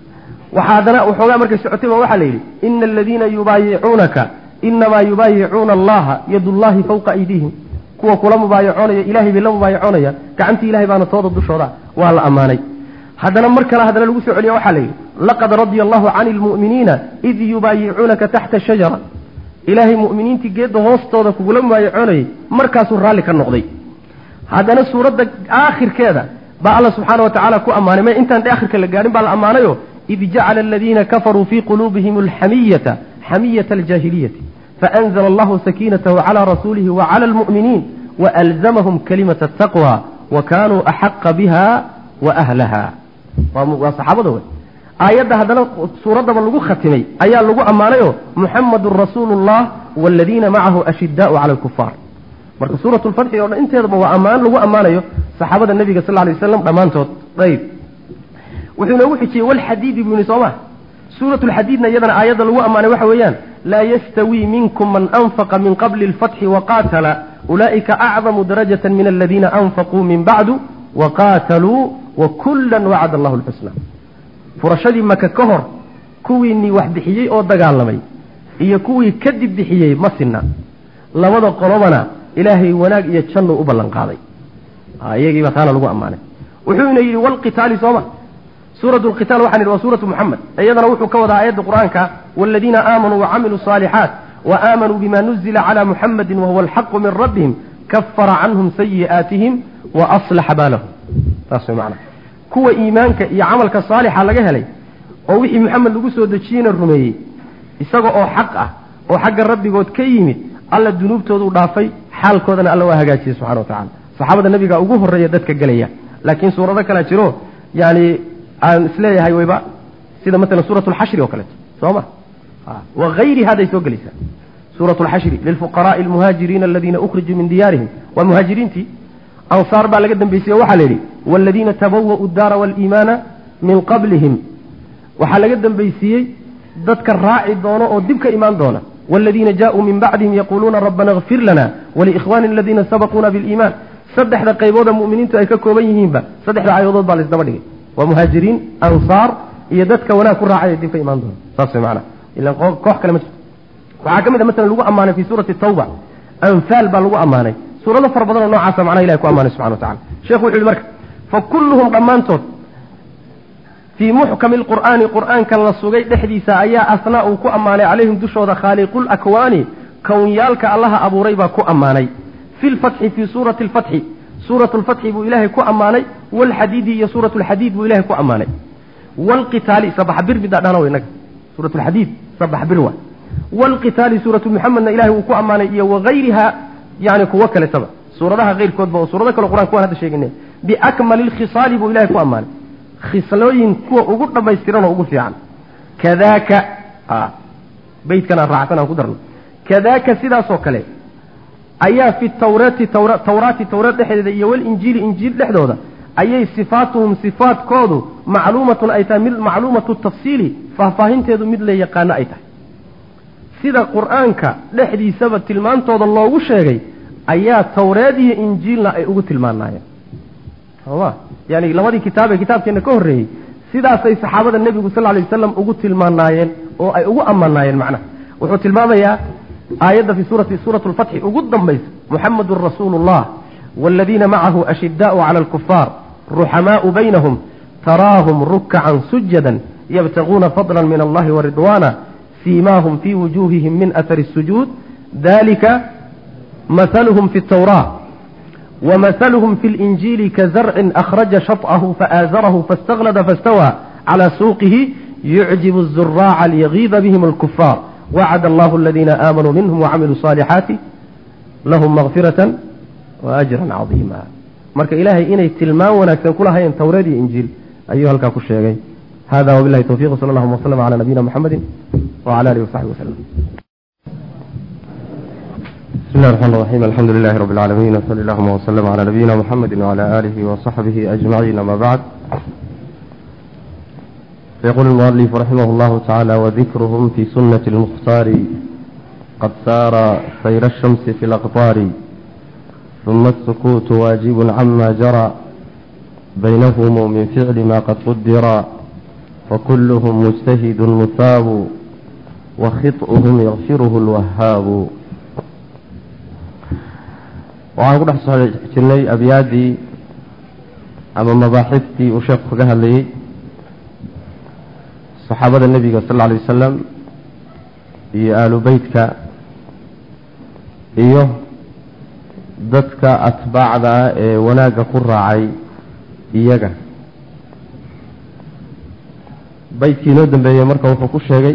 waxaa haddana waxoogaa markay socotay ba waxaa la yidhi ina aladiina yubaayicuunaka inamaa yubaayicuuna allaha yadullahi fawqa aydiihim kuwa kula mubaayacoonaya ilahay bay la mubaayacoonaya gacantii ilahay baana tooda dushooda waa la ammaanay haddana mar kale haddana lagu soo celiya waxaa la yidhi laqad radia allahu cani lmu'miniina id yubaayicuunaka taxta shajara ilaahay mu'miniintii geedda hoostooda kugula mubaayacoonayay markaasuu raalli ka noqday haddana suuradda aakhirkeeda baa alla subxaana wa tacaala ku ammaanay may intaan aakhirka la gaadhin baa la ammaanayo id jacala aladiina kafaruu fii quluubihim alxamiyata xamiyata aljaahiliyati faanzla allahu sakiinatahu cala rasuulihi wacala almu'miniin waalzamahum kalimata ataqwa wa kaanuu axaqa biha wa ahlaha waa saxaabada wey aayadda haddana suuraddaba lagu khatimay ayaa lagu ammaanayo muxamadun rasuulu llah waaladiina macahu ashidaau cala alkufaar marka suurat lfatxi oo dhan inteedaba waa ammaan lagu ammaanayo saxaabada nebiga sal lay waslam dhammaantood ayb wuxuu inoogu xijiyey walxadiidi buu yihi soo ma suurat lxadiidna iyadana aayadda lagu ammaanay waxa weeyaan laa yastawii minkum man anfaqa min qabli alfatxi waqaatala ulaa'ika acdamu darajata min aladiina anfaquu min bacdu waqaataluu wakullan wacada allahu lxusna furashadii maka ka hor kuwiinii wax bixiyey oo dagaalamay iyo kuwii kadib bixiyey ma sinna labada qolobana ilaahay wanaag iyo jannuu u ballan qaaday iyagiiba taana lagu ammaanay wuxuuna yidhi walqitaali sooma suurat lqitaal waxaan yidhi waa suuratu muxamed iyadana wuxuu ka wadaa aayadda qur-aanka waaladiina aamanuu wacamiluu saalixaat wa aamanuu bima nuzila cala muxamadin wahuwa alxaqu min rabbihim kafara canhum sayi'aatihim wa aslaxa baalahum saas way macana kuwa iimaanka iyo camalka saalixa laga helay oo wixii maxamed lagu soo dejiyeyna rumeeyey isaga oo xaq ah oo xagga rabbigood ka yimid alla dunuubtooduu dhaafay xaalkoodana alla waa hagaajiyey subxana wa tacala saxaabada nebiga ugu horreeya dadka gelaya laakiin suurado kalea jiro yani aan isleeyahay wayba sida maalan suurat alxashri oo kaleeto soo ma wagayri haday soo gelaysaa suurat alxashri lilfuqaraai almuhaajiriina aladiina ukhrijuu min diyaarihim waa muhaajiriintii ansaar baa laga dambeysay oo waxaa la yidhi waaladiina tabawa'u daara waaliimaana min qablihim waxaa laga dambaysiiyey dadka raaci doono oo dib ka imaan doona waaladiina jaaءuu min bacdihim yaquuluuna rabbana اkfir lana waliikhwani aladiina sabaquuna biliimaan saddexda qaybooda mu'miniintu ay ka kooban yihiinba saddexda aayadood baa laisdaba dhigay waa muhaajiriin ansaar iyo dadka wanaag ku raacay dib ka imaan doona saas way macana ilan koox kale ma jirto waxaa ka mid a masalan lagu ammaanay fi suurati tawba anfaal baa lagu ammaanay suurado fara badan oo noocaasa macnaha ilahi ku ammaanay subxana wa tacala sheekhu wuxu yihi marka fa kulluhum dhammaantood fii muxkami lqur'aani qur'aanka la sugay dhexdiisa ayaa asnaa uu ku ammaanay calayhim dushooda khaaliqul akwaani kowyaalka allaha abuuray baa ku ammaanay fi lfatxi fii suurati alfatxi suuratu lfatxi buu ilaahay ku ammaanay waalxadiidi iyo suuratu lxadiid buu ilahay ku ammaanay waalqitaali sabax bir midaa dhahna inaga suuratu lxadiid sabax bir waa waalqitaali suuratu muxamedna ilahay uu ku ammaanay iyo wagayriha yani kuwo kaletaba suuradaha keyrkoodba oo suurado kale qur'anka waan hadda sheegine biakmali lkhisaali buu ilahay ku ammaanay khislooyin kuwa ugu dhammaystiran oo ugu fiican kadaaka beytkan aan raacsan aan ku darno kadaaka sidaasoo kale ayaa fi tawraati tawraati tawraat dhexdeeda iyo walinjiili injiil dhexdooda ayay sifaatuhum sifaadkoodu macluumatun ay tahay mid macluumatu tafsiili faahfaahinteedu mid la yaqaano ay tahay sida qur'aanka dhexdiisaba tilmaantooda loogu sheegay ayaa tawreed iyo injiilna ay ugu tilmaanaayeen soma yani labadii kitaab ee kitaabkeenna ka horreeyey sidaasay saxaabada nebigu sal ly wasalam ugu tilmaanaayeen oo ay ugu ammaanaayeen macnaha wuxuu tilmaamayaa aayadda fi suurati suurat lfatxi ugu dambaysa muxamedun rasuulu llah waaladiina macahu ashidaau cala alkufaar ruxamaau baynahum taraahum rukacan sujadan yabtaguuna fadla min allahi waridwaana siimaahum fii wujuuhihim min ahari الsujuud dalika mahaluhum fi اtawraa ومثلهم في الإنجيل كزرع أخرج شطأه فآزره فاستغلد فاستوى على سوقه يعجب الزراع ليغيظ بهم الكفار وعد الله الذين آمنوا منهم وعملوا الصالحات لهم مغفرة وأجرا عظيما marka ilaahay inay tilmaan wanaagsan ku lahayn towreed iyo injiil ayuu halkaa ku sheegay hada wabilahi towfiq sal allahuma waslm cala nabiyina muxamedi wcala alihi wasaxbi waslm بسم الله الرحمن الرحيم الحمد لله رب العالمين وصلى اللهم وسلم على نبينا محمد وعلى آله وصحبه أجمعين أما بعد فيقول المؤلف رحمه الله تعالى وذكرهم في سنة المختار قد سار سير الشمس في الأقطار ثم السكوت واجب عما جرى بينهم من فعل ما قد قدر وكلهم مجتهد مثاب وخطئهم يغفره الوهاب waxaan ku dhex soo jirnay abyaaddii ama mabaaxiftii uu sheekhu kaga hadlayey saxaabada nebiga sal alla alay wasalam iyo aalu beytka iyo dadka atbaacda ah ee wanaagga ku raacay iyaga beytkii inoo dambeeyey marka wuxuu ku sheegay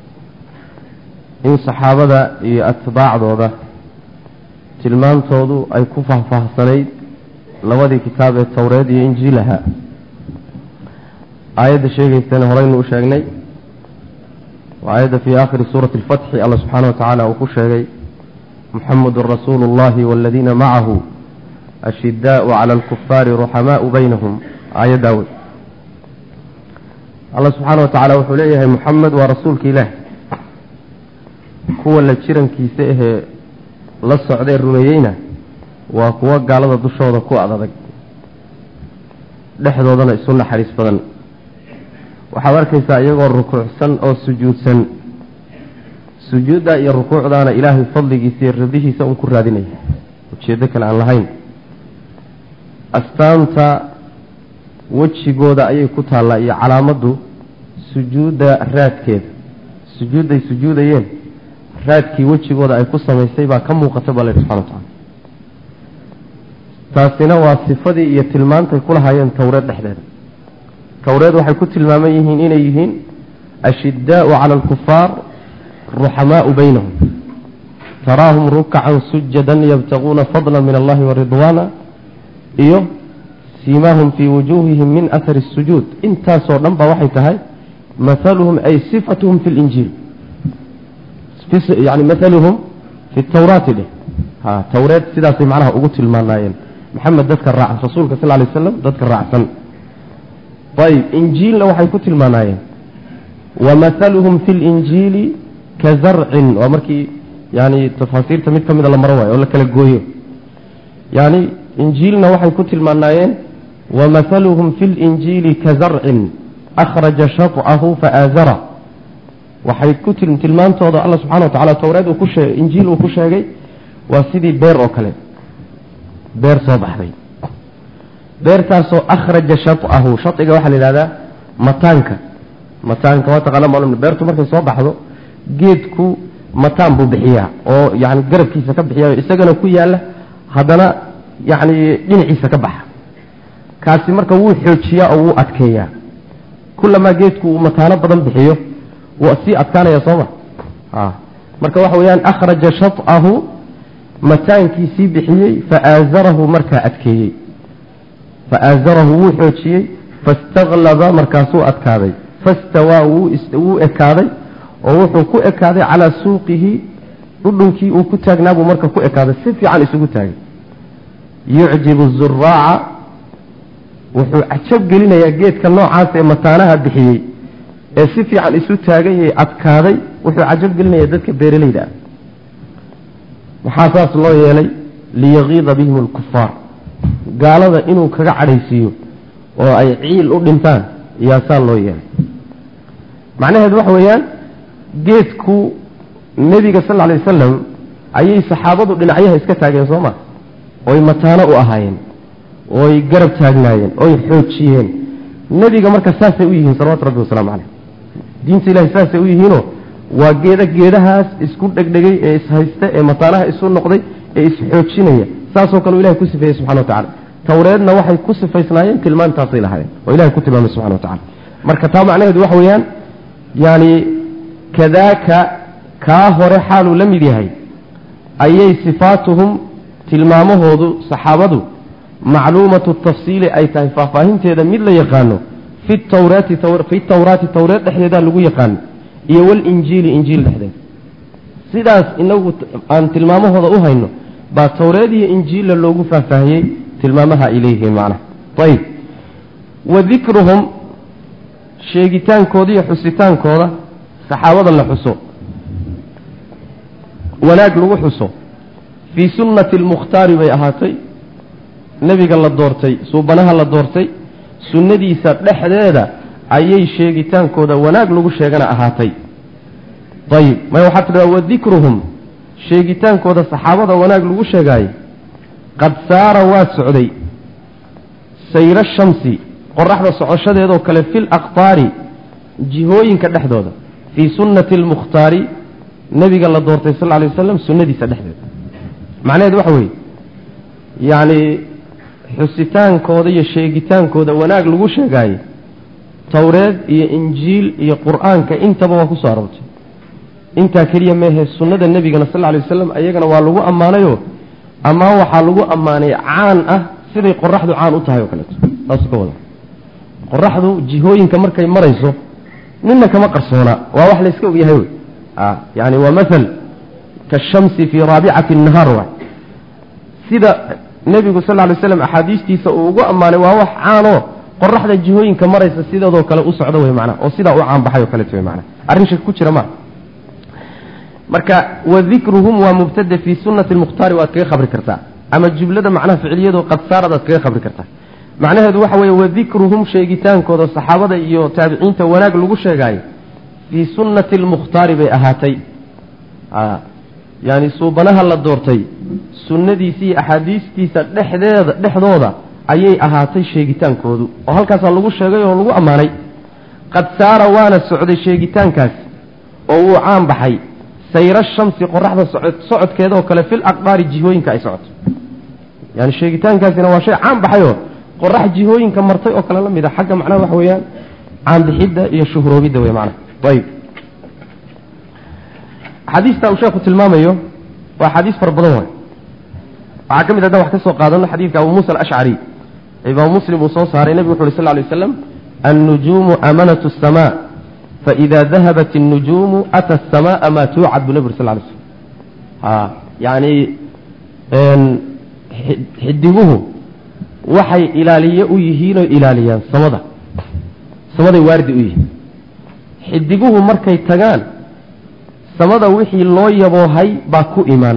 in saxaabada iyo atbaacdooda tilmaantoodu ay ku faahfaahsanayd labadii kitaab ee towreed iyo injiil ahaa aayadda sheegaysana horeynu u sheegnay waa aayadda fii aakhiri suurati alfatxi alla subxaana wa tacaala uu ku sheegay muxamedun rasuulu اllahi waaladiina macahu ashidaau cala alkufaari ruxamaau baynahum aayaddaa wey alla subxaana wa tacaala wuxuu leeyahay muxamed waa rasuulka ilaah kuwa la jirankiisa ahee la socdee rumeeyeyna waa kuwo gaalada dushooda ku adadag dhexdoodana isu naxariis badan waxaad arkaysaa iyagoo rukuucsan oo sujuudsan sujuudda iyo rukuucdaana ilaahay fadligiisa iyo radihiisa un ku raadinaya ujeeddo kale aan lahayn astaanta wejigooda ayay ku taallaa iyo calaamaddu sujuudda raadkeeda sujuudday sujuudayeen raadkii wejigooda ay ku samaysay baa ka muuqata baa la yidhi subxana wa tacala taasina waa sifadii iyo tilmaantay ku lahaayeen towreed dhexdeeda towreed waxay ku tilmaaman yihiin inay yihiin ashiddaau cala alkufaar ruxamaau baynahum taraahum rukacan sujadan yabtaguuna fadla min allahi waridwaana iyo siimaahum fii wujuuhihim min ahari الsujuud intaasoo dhan ba waxay tahay maaluhum ay sifatuhum fi linjiil yani maaluhum fi tawraati dheh ha towreed sidaasay macnaha ugu tilmaanaayeen maxamed dadka raacan rasuulka sal lay slam dadka raacsan ayb injiilna waxay ku tilmaanaayeen wamahaluhum fi linjiili ka zarcin waa markii yani tafaasiirta mid ka mida la maro waayo oo la kala gooyo yani injiilna waxay ku tilmaanaayeen wamahaluhum fi linjiili ka zarcin akhraja shaطcahu faaazara waxay ku tilmaantooda alla subxana wa tacala towreed uu ku shee injiil uu ku sheegay waa sidii beer oo kale beer soo baxday beertaasoo akhraja shaطcahu shaciga waxaa la yidhahdaa mataanka mataanka waa taqaana malum beertu markay soo baxdo geedku mataan buu bixiyaa oo yani garabkiisa ka bixiya isagana ku yaala haddana yani dhinaciisa ka baxa kaasi marka wuu xoojiyaa oo wuu adkeeyaa kulamaa geedku uu mataano badan bixiyo wuu sii adkaanaya sooma marka waxa weyaan akhraja shaطcahu mataankiisii bixiyey faaazarahu markaa adkeeyey faaazarahu wuu xoojiyey faاstaklaba markaasuu adkaaday fastawaa wuu ekaaday oo wuxuu ku ekaaday calaa suuqihi dhudhunkii uu ku taagnaabuu marka ku ekaaday si fiican isugu taagay yucjibu zuraaca wuxuu cajab gelinayaa geedka noocaas ee mataanaha bixiyey ee si fiican isu taagay adkaaday wuxuu cajab gelinayaa dadka beeralayda ah maxaa saas loo yeelay liyagiida bihim alkufaar gaalada inuu kaga cadhaysiiyo oo ay ciil u dhintaan iyaasaa loo yeelay macnaheedu waxa weeyaan geedku nebiga sal lla alay wasalam ayay saxaabadu dhinacyaha iska taageen soo ma oy mataano u ahaayeen ooy garab taagnaayeen oy xoojiyeen nebiga marka saasay u yihiin salawatu rabbi wasalaamu caleyh diinta ilahay saasay u yihiinoo waa geeda geedahaas isku dhegdhegay ee ishaysta ee mataanaha isu noqday ee isxoojinaya saasoo kale ilahay ku sifeeyey subxana wa tacala towreedna waxay ku sifaysnaayeen tilmaantaasay lahaayeen oo ilahay ku tilmaamay subxana wa tacala marka taa macnaheedu waxa weeyaan yani kadaaka kaa hore xaaluu la mid yahay ayay sifaatuhum tilmaamahoodu saxaabadu macluumatu tafsiili ay tahay faahfaahinteeda mid la yaqaano fi tawraati fi tawraati towreed dhexdeeda lagu yaqaano iyo walinjiili injiil dhexdeeda sidaas inagu aan tilmaamahooda u hayno baa towreed iyo injiilla loogu faahfaahiyey tilmaamaha ay leeyihiin macnaha ayib wa dikruhum sheegitaankooda iyo xusitaankooda saxaabada la xuso wanaag lagu xuso fii sunnati almukhtaari bay ahaatay nebiga la doortay suubanaha la doortay sunnadiisa dhexdeeda ayay sheegitaankooda wanaag lagu sheegana ahaatay ayib maya waxaa tidhahdaa wadikruhum sheegitaankooda saxaabada wanaag lagu sheegaayo qad saara waa socday sayra shamsi qoraxda socoshadeedoo kale fil aqtaari jihooyinka dhexdooda fii sunnati almukhtaari nebiga la doortay sal lay wasalam sunnadiisa dhexdeeda macnaheedu waxa weeye yacni xusitaankooda iyo sheegitaankooda wanaag lagu sheegaayo towreed iyo injiil iyo qur-aanka intaba waa ku soo aroortay intaa keliya meehe sunnada nebigana sal lay wasalam ayagana waa lagu ammaanayoo amaan waxaa lagu ammaanay caan ah siday qoraxdu caan u tahay oo kaleeto saasuu ka wada qoraxdu jihooyinka markay marayso nina kama qarsoona waa wax layska ogyahay wey yani waa maal kashamsi fii raabicati nahaar waay sida nebigu sal lay slam axaadiistiisa uu ugu ammaanay waa wax caanoo qoraxda jihooyinka maraysa sidoodoo kale u socdo wey manaa oo sidaa u caanbaxay o kaleeto wey manaa arrin shak ku jira maa marka wadikruhum waa mubtada fii sunati lmukhtaari waad kaga khabri kartaa ama jublada macnaha ficiliyado qad saarad aad kaga khabri kartaa macnaheedu waxa weeye wadikruhum sheegitaankooda saxaabada iyo taabiciinta wanaag lagu sheegaayo fii sunnati almukhtaari bay ahaatay yani suubanaha la doortay sunnadiisa iyo axaadiistiisa dhexdeeda dhexdooda ayay ahaatay sheegitaankoodu oo halkaasaa lagu sheegay oo lagu ammaanay qad saara waana socday sheegitaankaas oo wuu caan baxay sayra shamsi qoraxda socod socodkeeda oo kale fil aqdaari jihooyinka ay socoto yani sheegitaankaasina waa shay caan baxayoo qorax jihooyinka martay oo kale la mid a xagga macnaha waxa weeyaan caanbixidda iyo shuhroobidda wey macnaha ayib xadiista uu sheekhu tilmaamayo waa xadiis fara badan waay waxaa ka mid haddaan wax ka soo qaadano xadiidka abu muusa alashcari imaam muslim uu soo saaray nebigu wuxu uhi sal lay waslam annujuumu amanatu asamaa faida dahabat الnujuumu ata الsamaaa maa tuucad buu nebi uri sal lay slm a yani xidiguhu waxay ilaaliye u yihiinoo ilaaliyaan samada samaday waardi u yihiin xidiguhu markay tagaan samada wixii loo yaboohay baa ku imaan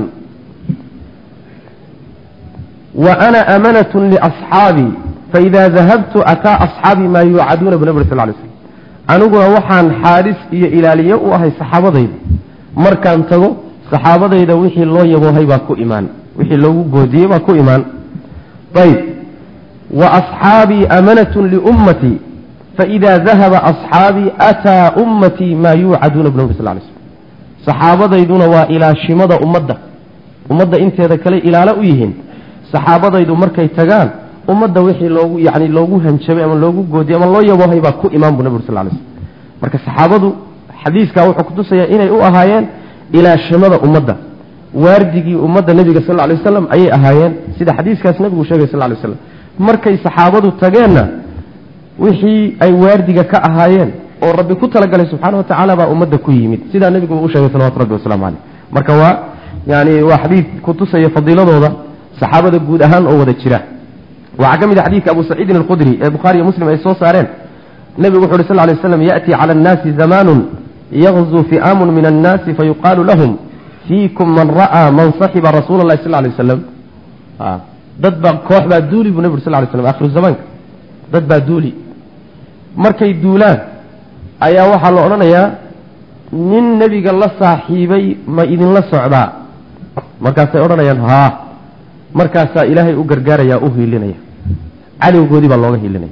wa ana amanatu liasxaabii faida dahabtu ataa asxaabii maa yuucaduuna bu nebi uri sal lay slm aniguna waxaan xaadhis iyo ilaaliye u ahay saxaabadayda markaan tago saxaabadayda wixii loo yaboohay baa ku imaan wixii loogu goodiyey baa ku imaan ayb wa asxaabii amanatun liummatii faida dahaba asxaabii ataa ummatii maa yuucaduuna bu nabi sal lay slm saxaabadayduna waa ilaashimada ummadda ummadda inteeda kale ilaalo u yihiin saxaabadaydu markay tagaan ummadda wixii loogu yani loogu hanjabay ama loogu goodiyey ama loo yaboohay baa ku imaan bu nabi ur sal lay slm marka saxaabadu xadiiskaa wuxuu kutusayaa inay u ahaayeen ilaashimada ummadda waardigii ummadda nebiga sal lay waslam ayay ahaayeen sida xadiiskaas nebigu sheegay sal lay slam markay saxaabadu tageenna wixii ay waardiga ka ahaayeen oo rabbi ku talagalay subxaana watacaala baa ummadda ku yimid sidaa nebigu u sheegay salawatu rabbi waslamu caleyh marka waa yani waa xadiid kutusaya fadiiladooda saxaabada guud ahaan oo wada jira waxaa ka mid a xadiidka abu saciidin alqudri ee bukhaariyo muslim ay soo saareen nebigu wuxu uhi sal lay slam yaأti cala annaasi zamaanun yagzuu fi'aamun min annaasi fayuqaalu lahum fiikum man ra'aa man saxiba rasuula اllahi sal lay waslam dad baa koox baa duuli buu nebi ur sal lay slam akhiru zamaanka dad baa duuli markay duulaan ayaa waxaa la odhanayaa nin nebiga la saaxiibay ma idinla socdaa markaasay odhanayaan haa markaasaa ilaahay u gargaaraya u hiilinaya cadowgoodii baa looga hiilinaya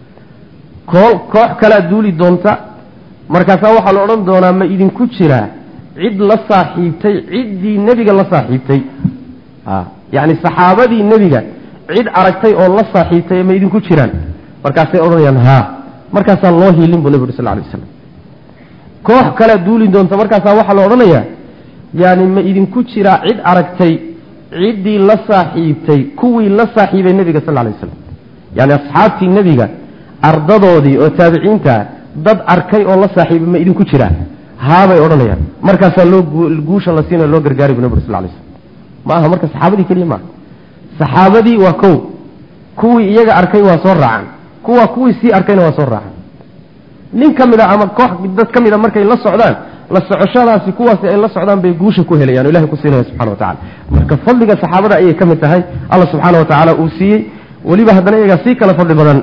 koo koox kalea duuli doonta markaasaa waxaa la odhan doonaa ma idinku jiraa cid la saaxiibtay ciddii nebiga la saaxiibtay a yacni saxaabadii nebiga cid aragtay oo la saaxiibtay ma idinku jiraan markaasay odhanayaan haa markaasaa loo hiilin buu nebi uri sal lay waslam koox kalea duuli doonta markaasaa waxaa la odhanayaa yani ma idinku jiraa cid aragtay ciddii la saaxiibtay kuwii la saaxiibay nebiga sal lay waslam yani asxaabtii nebiga ardadoodii oo taabiciintaa dad arkay oo la saaxiibay ma idinku jiraa haabay odhanayaan markaasaa loo guusha la siinayo loo gargaaray bu nebi uri sal lay slam ma aha marka saxaabadii keliya maaha saxaabadii waa kow kuwii iyaga arkay waa soo raacan kuwa kuwii sii arkayna waa soo raacan nin ka mid a ama koox dad ka mid a markay la socdaan la socoshadaasi kuwaasi ay la socdaan bay guusha ku helayaan o ilahay ku siinaya subxana watacala marka fadliga saxaabada ayay ka mid tahay alla subxaana watacaala uu siiyey weliba haddana iyagaa sii kala fadli badan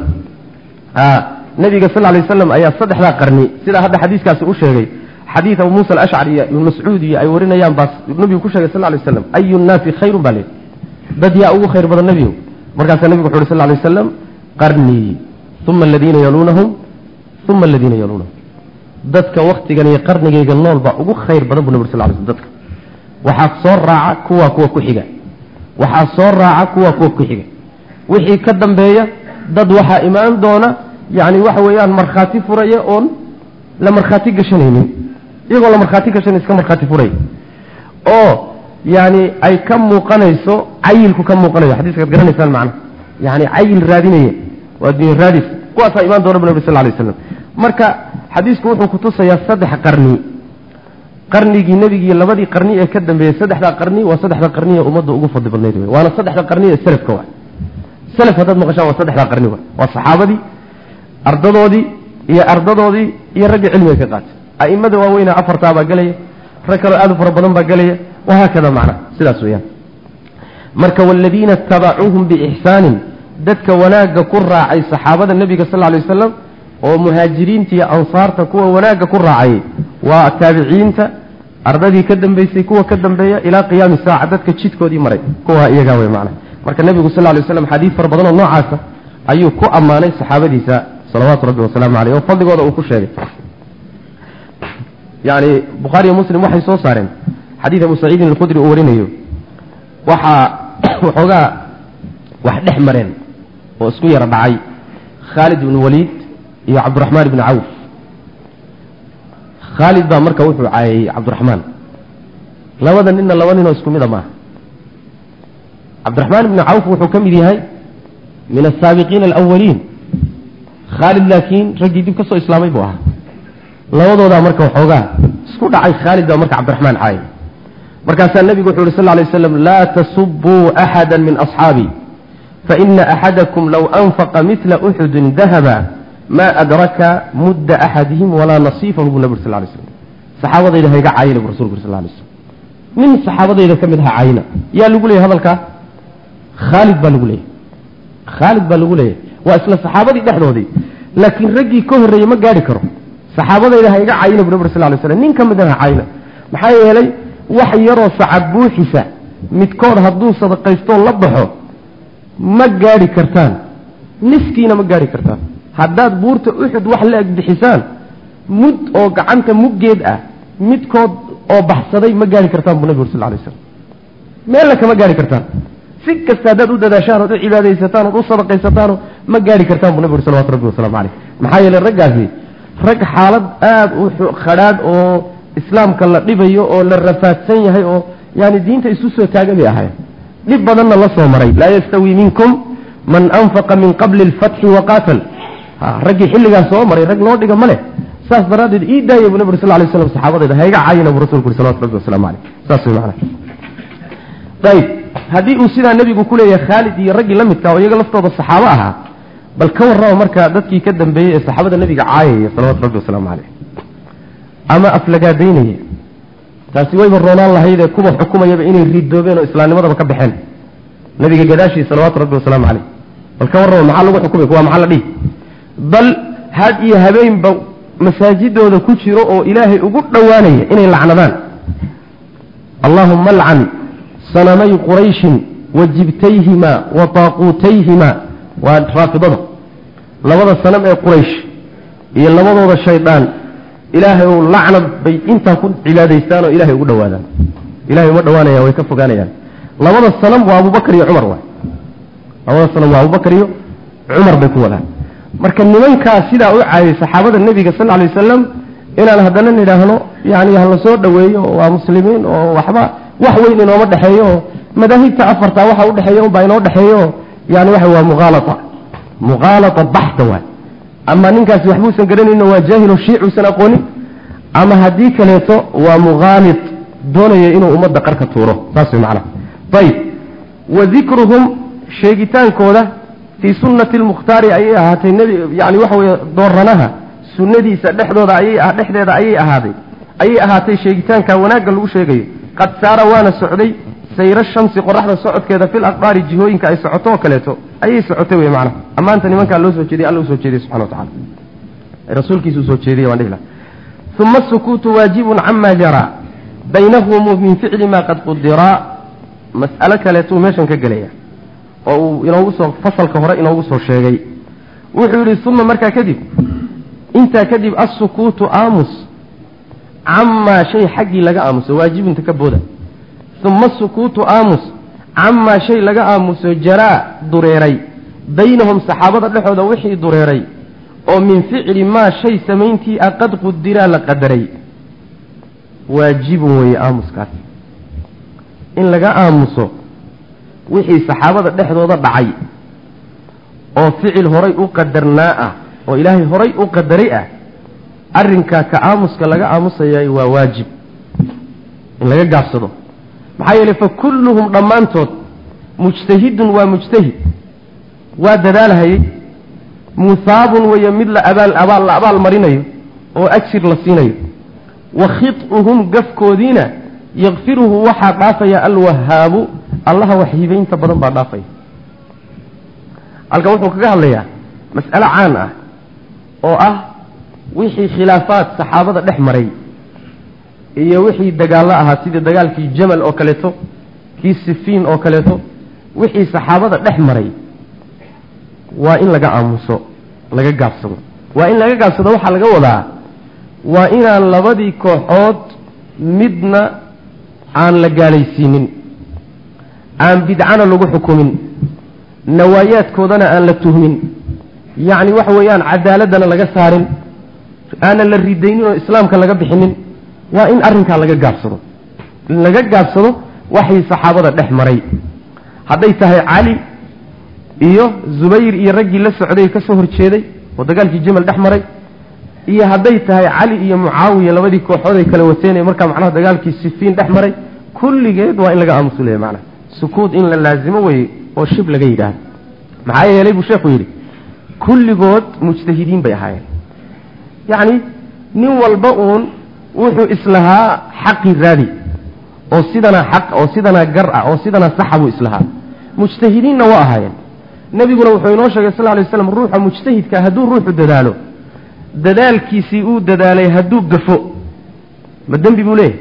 nabiga sal lay waslam ayaa saddexdaa qarni sidaa hadda xadiiskaasi u sheegay xadiid abu muusa alashcari iyo ibn mascuud iyo ay warinayaan baa nabigu ku sheegay sal lay waslam ayu nnaasi khayrun baa leehi dad yaa ugu khayr badan nebigu markaasaa nebigu wuxu uhi sal lay waslam qarnii uma aladiina yaluunahum uma aladiina yaluunahum dadka waktigan iyo qarnigayga nool baa ugu khayr badan bu nabig sal lay slm dadka waxaa soo raaca kuwa kuwa ku xiga waxaa soo raaca kuwa kuwa ku xiga wixii ka dambeeya dad waxaa imaan doona yani waxa weeyaan markhaati furaya oon la markhaati gashanaynin iyagoo la markhaati gashanay iska markhaati furaya oo yani ay ka muuqanayso cayilku ka muuqanayo xadiiskaad garanaysaan macna yani cayil raadinaya waa dunya raadis kuwaasaa imaan doona bu nabig sal lay waslam marka xadiisku wuxuu kutusayaa saddex qarni qarnigii nebigii labadii qarni ee ka dambeeyey saddexdaa qarni waa saddexda qarni ee ummadda ugu fadli badnayd wey waana saddexda qarni ee selafka wa selaf haddaad maqashaan waa saddexdaa qarni wa waa saxaabadii ardadoodii iyo ardadoodii iyo raggii cilmiga ka qaatay a'imada waaweyna afartaa baa gelaya rag kaloo aad u fara badan baa gelaya wahaakada macna sidaas weeyaan marka waaladiina itabacuuhum biixsaanin dadka wanaagga ku raacay saxaabada nebiga sal lla lay wasalam oo muhaajiriinta iyo ansaarta kuwa wanaagga ku raacayay waa taabiciinta ardadii ka dambeysay kuwa ka dambeeya ilaa qiyaami saaca dadka jidkoodii maray kuwa iyagaa wey macna marka nebigu sal lay waslam xadiid fara badan oo noocaasa ayuu ku ammaanay saxaabadiisa salawaatu rabbi wasalaamu caleyh oo fadligooda uu ku sheegay yani bukhaariyo muslim waxay soo saareen xadiid abu saciidin alkhudri uu warinayo waxaa waxoogaa wax dhex mareen oo isku yaro dhacay khaalid ibnu waliid iyo cabdiraxmaan ibni cawf khaalid baa marka wuxuu caayay cabdiraxmaan labada ninna laba ninoo isku mida maaha cabdiraxmaan ibni cawf wuxuu ka mid yahay min asaabiqiina alawaliin khaalid laakiin raggii dib ka soo islaamay buu ahaa labadoodaa marka waxoogaa isku dhacay khaalid baa marka cabdiraxmaan caayay markaasaa nebigu wuxu uhi sal lay slam laa tasubuu axada min asxaabii faina axadakum low anfaqa midla uxudin dahaba ma adraka mudda axadihim walaa nasiifahu buu nabig sal lay slam saxaabadayda hayga caayina bu rasulku sal lay slam nin saxaabadayda ka mid aha caayina yaa lagu leeyay hadalkaa khaalid baa lagu leeyahy khaalid baa lagu leeyahy waa isla saxaabadii dhexdoodii laakiin raggii ka horreeyey ma gaari karo saxaabadayda hayga caayina bu nabig sal lay slam nin ka mid aha caayina maxaa yeelay wax yaroo sacab buuxisa midkood hadduu sadaqaystoo la baxo ma gaadhi kartaan niskiina ma gaadhi kartaan haddaad buurta uxud wax la eg bixisaan mud oo gacanta muggeed ah midkood oo baxsaday ma gaadhi kartaan buu nabig ur sal lay slam meella kama gaadhi kartaan si kasta haddaad u dadaashaan ood u cibaadaysataan ood u sadaqaysataano ma gaadhi kartaan buu nabig ur salawatu rabbi wasalaamu caleyh maxaa yeeley raggaasi rag xaalad aada u khadhaadh oo islaamka la dhibayo oo la rafaadsan yahay oo yani diinta isu soo taaga bay ahayn dhib badanna la soo maray laa yastawi minkum man anfaqa min qabli alfatxi waqaatal raggii xilligaas soo maray rag loo dhiga ma leh saas daraaddeed ii daaya bu nabig ur sal lay slam saxaabadayda hayga caayina buu rasulku uri salawatu rabbi wasalaamu caleyh saas way macana ayib haddii uu sidaa nebigu ku leeyahay khaalid iyo raggii la midka oo iyaga laftooda saxaabo ahaa bal ka warrama marka dadkii ka dambeeyey ee saxaabada nebiga caayaya salawatu rabbi wasalaamu caleyh ama aflagaadaynaya taasi wayba roonaan lahaydee kuwa xukumayaba inay ridoobeen oo islaamnimadaba ka baxeen nabiga gadaashii salawaatu rabbi wasalaamu caleyh bal ka warrama maxaa lagu xukumay kuwa maxaa la dhihi bal had iyo habeenba masaajidooda ku jiro oo ilaahay ugu dhowaanaya inay lacnadaan allahuma alcan sanamay qurayshin wa jibtayhima wa taaquutayhima waa raafidada labada sanam ee quraysh iyo labadooda shaydaan ilaahay ou lacnad bay intaa ku cibaadaystaan oo ilahay ugu dhowaadaan ilahay uma dhowaanayaan way ka fogaanayaan labada sanam waa abubakar iyo cumar waay labada sanam waa abubakar iyo cumar bay ku wadaan marka nimankaa sidaa u caayay saxaabada nebiga sal alay wasalam inaan haddana nidhaahno yani hala soo dhoweeyo oo waa muslimiin oo waxba wax weyn inooma dhexeeyo oo madaahibta afarta waxa udhexeeya unbaa inoo dhexeeyo yani waxa waa muqaalata muqaalata baxda waay ama ninkaasi waxbuusan garanayno waa jaahilo shiicuusan aqoonin ama haddii kaleeto waa muqaalid doonaya inuu ummadda qarka tuuro saas way macnaha ayib wa dikruhum sheegitaankooda fii sunnati lmukhtaari ayay ahaatay nebi yani waxa weye dooranaha sunnadiisa dhexdooda ayay dhexdeeda ayay ahaaday ayay ahaatay sheegitaanka wanaagga lagu sheegayo qad saara waana socday sayro shamsi qoraxda socodkeeda fil aqdaari jihooyinka ay socoto oo kaleeto ayay socotay wey macnaha ammaanta nimankaa loo soo jeediyay alla usoo jeediyey subxana wa tacala rasuulkiisa usoo jeediyey waan dhihi laha uma asukuutu waajibun cama jaraa baynahum min ficli ma qad qudiraa mas'alo kaleetuu meeshan ka gelaya oo uu inoogu soo fasalka hore inoogu soo sheegay wuxuu yidhi uma markaa kadib intaa kadib assukuutu aamus camaa shay xaggii laga aamuso waajibinta ka booda uma sukuutu aamus camaa shay laga aamuso jaraa dureeray baynahum saxaabada dhexooda wixii dureeray oo min ficli maa shay samayntii a qad qudiraa la qadaray waajibun weeye aamuskaas in laga aamuso wixii saxaabada dhexdooda dhacay oo ficil horay u qadarnaa ah oo ilaahay horay u qadaray ah arrinkaa ka aamuska laga aamusayay waa waajib in laga gaabsado maxaa yeelay fa kulluhum dhammaantood mujtahidun waa mujtahid waa dadaalhayay muhaabun weeye mid la abaal abaal la abaal marinayo oo ajir la siinayo wa khid'uhum gafkoodiina yakfiruhu waxaa dhaafaya alwahaabu allaha waxhibaynta badan baa dhaafaya halkan wuxuu kaga hadlayaa mas'alo caan ah oo ah wixii khilaafaad saxaabada dhex maray iyo wixii dagaallo ahaa sidii dagaalkii jamal oo kaleeto kii sifiin oo kaleeto wixii saxaabada dhex maray waa in laga aamuso laga gaabsado waa in laga gaabsado waxaa laga wadaa waa inaan labadii kooxood midna aan la gaalaysiinin aan bidcana lagu xukumin nawaayaadkoodana aan la tuhmin yacni waxa weeyaan cadaaladdana laga saarin aanan la ridaynin oo islaamka laga bixinin waa in arrinkaa laga gaabsado in laga gaabsado waxay saxaabada dhex maray hadday tahay cali iyo zubayr iyo raggii la socday ka soo horjeeday oo dagaalkii jamal dhex maray iyo hadday tahay cali iyo mucaawiya labadii kooxood ay kala wateen ee markaa macnaha dagaalkii sifiin dhex maray kulligeed waa in laga aamusulaya macnaha sukuud in la laazimo weye oo shib laga yidhaahdo maxaa yeelay buu sheekhu yidhi kulligood mujtahidiin bay ahaayeen yacni nin walba uun wuxuu islahaa xaqii raadi oo sidanaa xaq oo sidanaa gar ah oo sidanaa saxa buu islahaa mujtahidiinna waa ahaayeen nebiguna wuxuu inoo sheegay sal lay slam ruuxa mujtahidka hadduu ruuxu dadaalo dadaalkiisii uu dadaalay hadduu gafo ma dembi buu leeyahy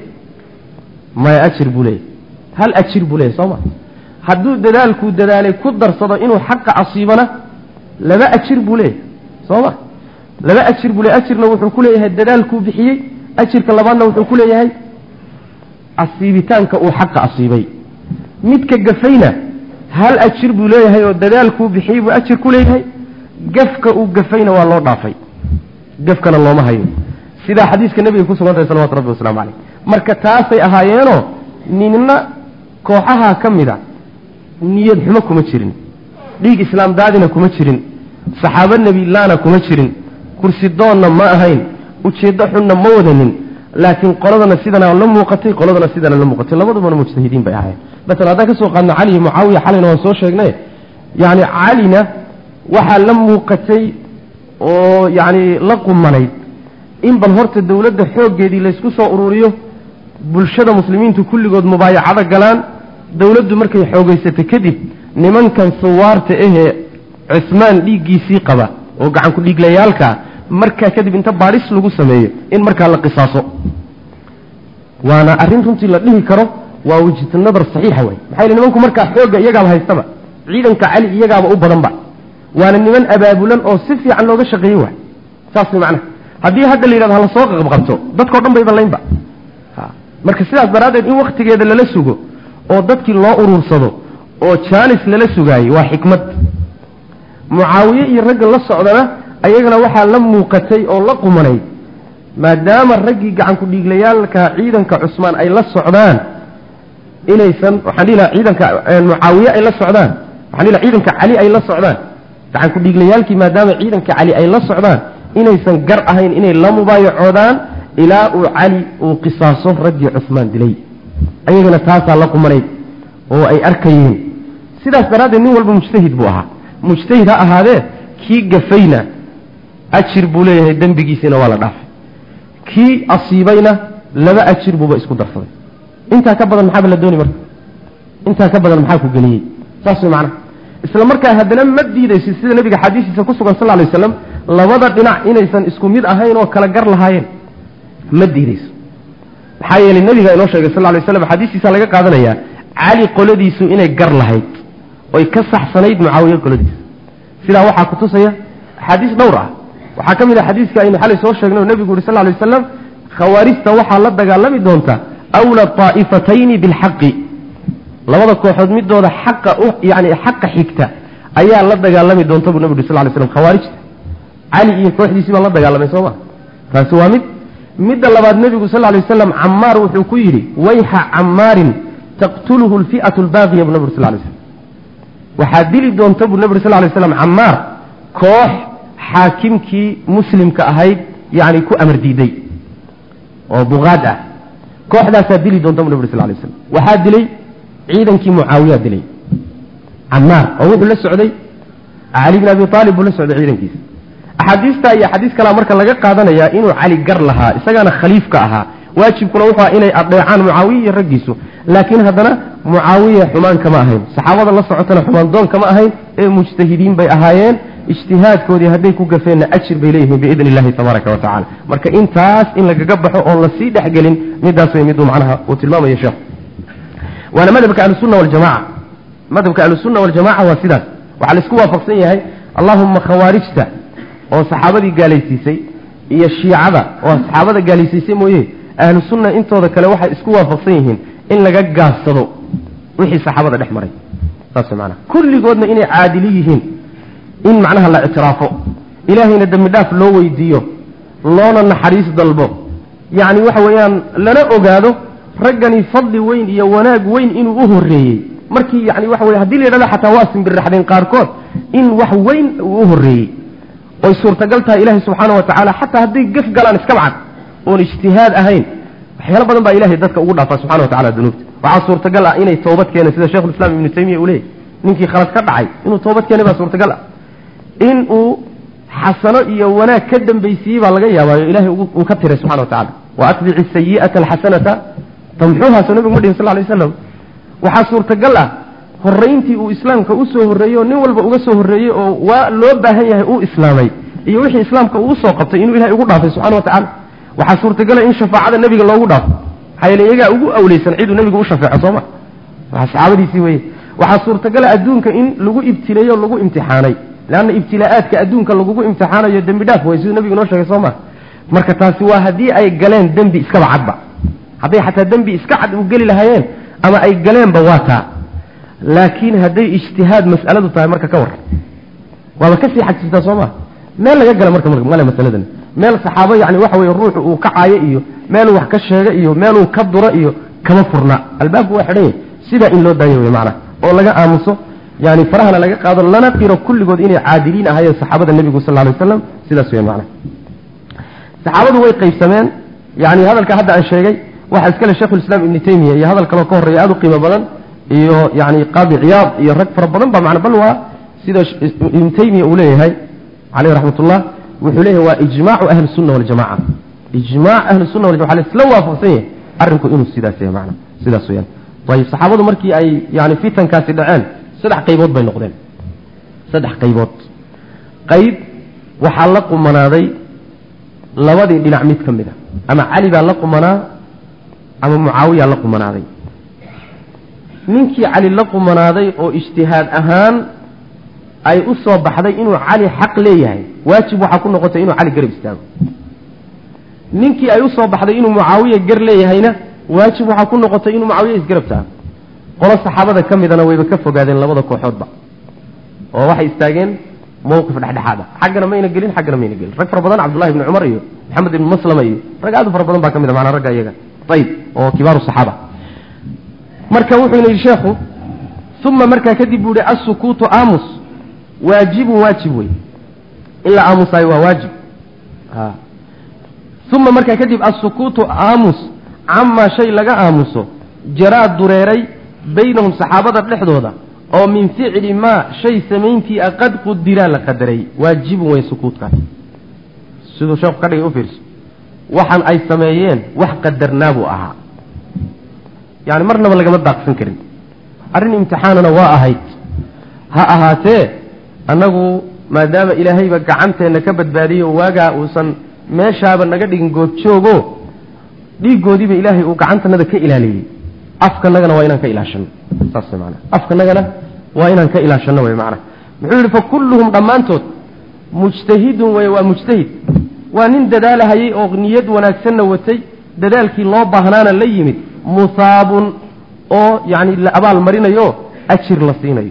maya ajir buu leeyahy hal ajir buu leeyahy soo ma hadduu dadaalkuu dadaalay ku darsado inuu xaqa asiibana laba ajir buu leeyahy soo ma laba ajir buu leeyahy ajirna wuxuu ku leeyahay dadaalkuu bixiyey ajirka labaadna wuxuu ku leeyahay asiibitaanka uu xaqa asiibay midka gafayna hal ajir buu leeyahay oo dadaalkuu bixiyey buu ajir ku leeyahay gafka uu gafayna waa loo dhaafay gafkana looma hayo sidaa xadiiska nebiga ku sugan tahay salawatu rabbi waslamu caleyh marka taasay ahaayeenoo ninna kooxaha ka mid a niyad xumo kuma jirin dhiig islaam daadina kuma jirin saxaabo nebilaana kuma jirin kursi doonna ma ahayn ujeeddo xunna ma wadanin laakiin qoladana sidana la muuqatay qoladana sidana la muuqatay labadubana mujtahidiin bay ahaayeen maala haddaan ka soo qaadno cali iyo mucaawiya xalayna waan soo sheegnay yani calina waxaa la muuqatay oo yani la qumanayd in bal horta dowladda xooggeedii laysku soo ururiyo bulshada muslimiintu kulligood mubaayacado galaan dowladdu markay xoogaysato kadib nimankan suwaarta ahee cismaan dhiiggiisii qaba oo gacanku dhiiglayaalkaa markaa kadib inta baadhis lagu sameeyo in markaa la qisaaso waana arrin runtii la dhihi karo waa wejhatu nadar saxiixa wey maxaa yele nimanku markaa xoogga iyagaaba haystaba ciidanka cali iyagaaba u badanba waana niman abaabulan oo si fiican looga shaqeeye waay saas way macnaha haddii hadda la yidhahdo hala soo qabqabto dadkao dhan bayba laynba marka sidaas daraaddeed in wakhtigeeda lala sugo oo dadkii loo urursado oo jaanis lala sugaayey waa xikmad mucaawiye iyo ragga la socdana ayagana waxaa la muuqatay oo la qumanay maadaama raggii gacanku dhiiglayaalka ciidanka cusmaan ay la socdaan inaysan waxaan dhihi laha ciidanka mucaawiye ay la socdaan waxaan dhihi laha ciidanka cali ay la socdaan gacanku dhiiglayaalkii maadaama ciidanka cali ay la socdaan inaysan gar ahayn inay la mubaayacoodaan ilaa uu cali uu qisaaso raggii cusmaan dilay ayagana taasaa la qumanayd oo ay arkayeen sidaas daraaddeed nin walba mujtahid buu ahaa mujtahid ha ahaadee kii gafayna ajir buu leeyahay dembigiisina waa la dhaafay kii asiibayna laba ajir buuba isku darsaday intaa ka badan maxaaba la dooni marka intaa ka badan maxaa ku geliyey saas way macnaha isla markaa haddana ma diidaysid sida nebiga xadiisiisa ku sugan sal lay waslam labada dhinac inaysan isku mid ahayn oo kala gar lahaayeen ma diidayso maxaa yeelay nebiga inoo sheegay sal lay slam xadiistiisa laga qaadanayaa cali qoladiisu inay gar lahayd oy ka saxsanayd mucaawiye qoladiisa sidaa waxaa ku tusaya axaadiis dhowr ah waxaa ka mid ah xadiiska aynu xalay soo sheegnay oo nebigu yuri sal lay waslam khawaarijta waxaa la dagaalami doonta awla طaa'ifatayni bilxaqi labada kooxood midooda xaqa yani xaqa xigta ayaa la dagaalami doonta buu nebigu yuri sal lay slam khawaarijta cali iyo kooxdiisii baa la dagaalamay soo ma taasi waa mid midda labaad nebigu sal lay waslam camaar wuxuu ku yidhi wayxa camaarin taqtuluhu lfi'atu lbaaqiya buu nabig ur sal lay slam waxaa dili doonta buu nebi ur sal lay slam camaar koox xaakimkii muslimka ahayd yani ku amar diiday oo buqaad ah kooxdaasaa dili doonta bu nabig ur sal lay slam waxaa dilay ciidankii mucaawiyaa dilay camaar oo wuxuu la socday cali bin abi aalib buu la socday ciidankiisa axaadiistaa iyo axaadiis kalea marka laga qaadanayaa inuu cali gar lahaa isagaana khaliifka ahaa waajibkuna wuxuu aha inay adeecaan mucaawiya iyo raggiisu laakiin haddana mucaawiya xumaan kama ahayn saxaabada la socotana xumaan doon kama ahayn ee mujtahidiin bay ahaayeen ijtihaadkoodii hadday ku gafeenna ajir bay leeyihiin biidni illahi tabaaraka wa tacala marka intaas in lagaga baxo oon lasii dhexgelin midaas way miduu macnaha uu tilmaamayo sheekhu waana madhabka ahlusunna waljamaca madhabka ahlusunna waljamaca waa sidaas waxaa laisku waafaqsan yahay allahuma khawaarijta oo saxaabadii gaalaysiisay iyo shiicada oo saxaabada gaalaysiisay mooye ahlu sunna intooda kale waxay isku waafaqsan yihiin in laga gaabsado wixii saxaabada dhex maray saas macnaha kulligoodna inay caadili yihiin in macnaha la ictiraafo ilaahayna dembi dhaaf loo weydiiyo loona naxariis dalbo yacni waxa weeyaan lana ogaado raggani fadli weyn iyo wanaag weyn inuu u horreeyey markii yani waxa weye hadii la yidhahdo xataa waa simbirraxdeen qaarkood in wax weyn uu u horreeyey oy suurtagal tahay ilaahay subxaana wa tacaala xataa hadday gef galaan iska bacad oon ijtihaad ahayn waxyaalo badan baa ilahay dadka ugu dhaafaa subxana wa tacala dunuubta waxaa suurtagal ah inay toobad keeneen sida shekhulislaam ibnu taymiya uu leeyay ninkii khalad ka dhacay inuu toobad keenay baa suurtagal ah in uu xasano iyo wanaag ka dambaysiiyey baa laga yaabaayo ilahay uu ka tiray subxana wa tacala wa atbici sayi'ata alxasanata tamxuuha soo nabigu ma dhihin sal lay waslam waxaa suurtagal ah horrayntii uu islaamka usoo horreeyey oo nin walba uga soo horreeyey oo waa loo baahan yahay uu islaamay iyo wixii islaamka uu usoo qabtay inuu ilahay ugu dhaafay subxana wa tacala waxaa suurtagala in shafaacada nebiga loogu dhaafo maxaa yeele iyagaa ugu awleysan ciduu nebigu u shafeeco sooma waa saxaabadiisii weye waxaa suurtagala adduunka in lagu ibtileeyo o lagu imtixaanay leanna ibtilaa'aadka adduunka lagugu imtixaanayo dembi dhaaf way siduu nebigu noo sheegay soo ma marka taasi waa haddii ay galeen dembi iskaba cadba hadday xataa dembi iska cad u geli lahaayeen ama ay galeenba waa taa laakiin hadday ijtihaad mas'aladu tahay marka ka warran waaba kasii xajistaa soo ma meel laga gala marka male masaladan meel saxaabo yani waxa weye ruuxu uu ka caayo iyo meeluu wax ka sheega iyo meeluu ka duro iyo kama furna albaabku waa xidhan yahy sidaa in loo daayo wey macana oo laga aamuso yani farahana laga qaado lana qiro kulligood inay caadiliin ahaayeen saxaabada nebigu sal lay waslam sidaas wey macana saxaabadu way qaybsameen yani hadalka hadda aan sheegay waxaa iskale shekhulislaam ibni taymiya iyo hadal kaloo ka horreeya aada u qiimo badan iyo yani qaadi ciyaad iyo rag fara badan ba mana bal waa sida ibnu taymiya uu leeyahay caleyh raxmat ullah wuxuu leeyahay waa ijmaacu ahli sunna waljamaca ijmac ahli sunna waljama waa laisla waafaqsan yahay arrinku inuu sidaas yahay mana sidaas weyaan ayib saxaabadu markii ay yani fitankaasi dhaceen saddex qaybood bay noqdeen saddex qaybood qayb waxaa la qumanaaday labadii dhinac mid ka mid a ama cali baa la qumanaa ama mucaawiya la qumanaaday ninkii cali la qumanaaday oo ijtihaad ahaan ay u soo baxday inuu cali xaq leeyahay waajib waxaa ku noqotay inuu cali garab istaago ninkii ay usoo baxday inuu mucaawiya gar leeyahayna waajib waxaa ku noqotay inuu mucaawiya isgarab taago qolo saxaabada ka midana wayba ka fogaadeen labada kooxoodba oo waxay istaageen mawqif dhexdhexaad a xaggana mayna gelin xaggana mayna gelin rag fara badan cabdullahi ibni cumar iyo maxamed ibni maslama iyo rag aad u fara badan baa ka mid a maanaa ragga iyaga ayib oo kibaaru saxaaba marka wuxuuna yidhi sheekhu uma markaa kadib buu yihi assukuutu aamus waajibun waajib wey in la aamusaayo waa waajib uma markaa kadib assukuutu aamus camaa shay laga aamuso jaraa dureeray baynahum saxaabada dhexdooda oo min ficli maa shay samayntii a qad qudiraa la qadaray waajibun wey sukuutkaas siduu sheekhu ka dhigay u fiirso waxaan ay sameeyeen wax qadarnaa buu ahaa yani marnaba lagama daaqsan karin arrin imtixaanana waa ahayd ha ahaatee annagu maadaama ilaahayba gacanteenna ka badbaadiyo waagaa uusan meeshaaba naga dhigin goobjoogo dhiiggoodiiba ilaahay uu gacantanada ka ilaaliyey afkanagana waa inaan ka ilaashano saas man afkanagana waa inaan ka ilaashano wy mana muxuu yihi fakulluhum dhammaantood mujtahidun wey waa mujtahid waa nin dadaalahayey oo niyad wanaagsanna watay dadaalkii loo baahnaana la yimid musaabun oo yani la abaal marinayo ajir la siinayo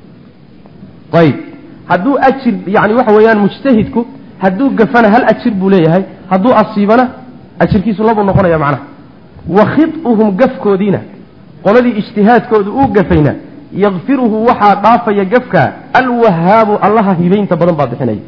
ayb hadduu ajir yani waxa weeyaan mujtahidku hadduu gafana hal ajir buu leeyahay hadduu asiibana ajirkiisu labuu noqonaya macnaha wa khid'uhum gafkoodiina qoladii ijtihaadkooda uu gafayna yakfiruhu waxaa dhaafaya gafka alwahaabu allaha hibaynta badan baa bixinaya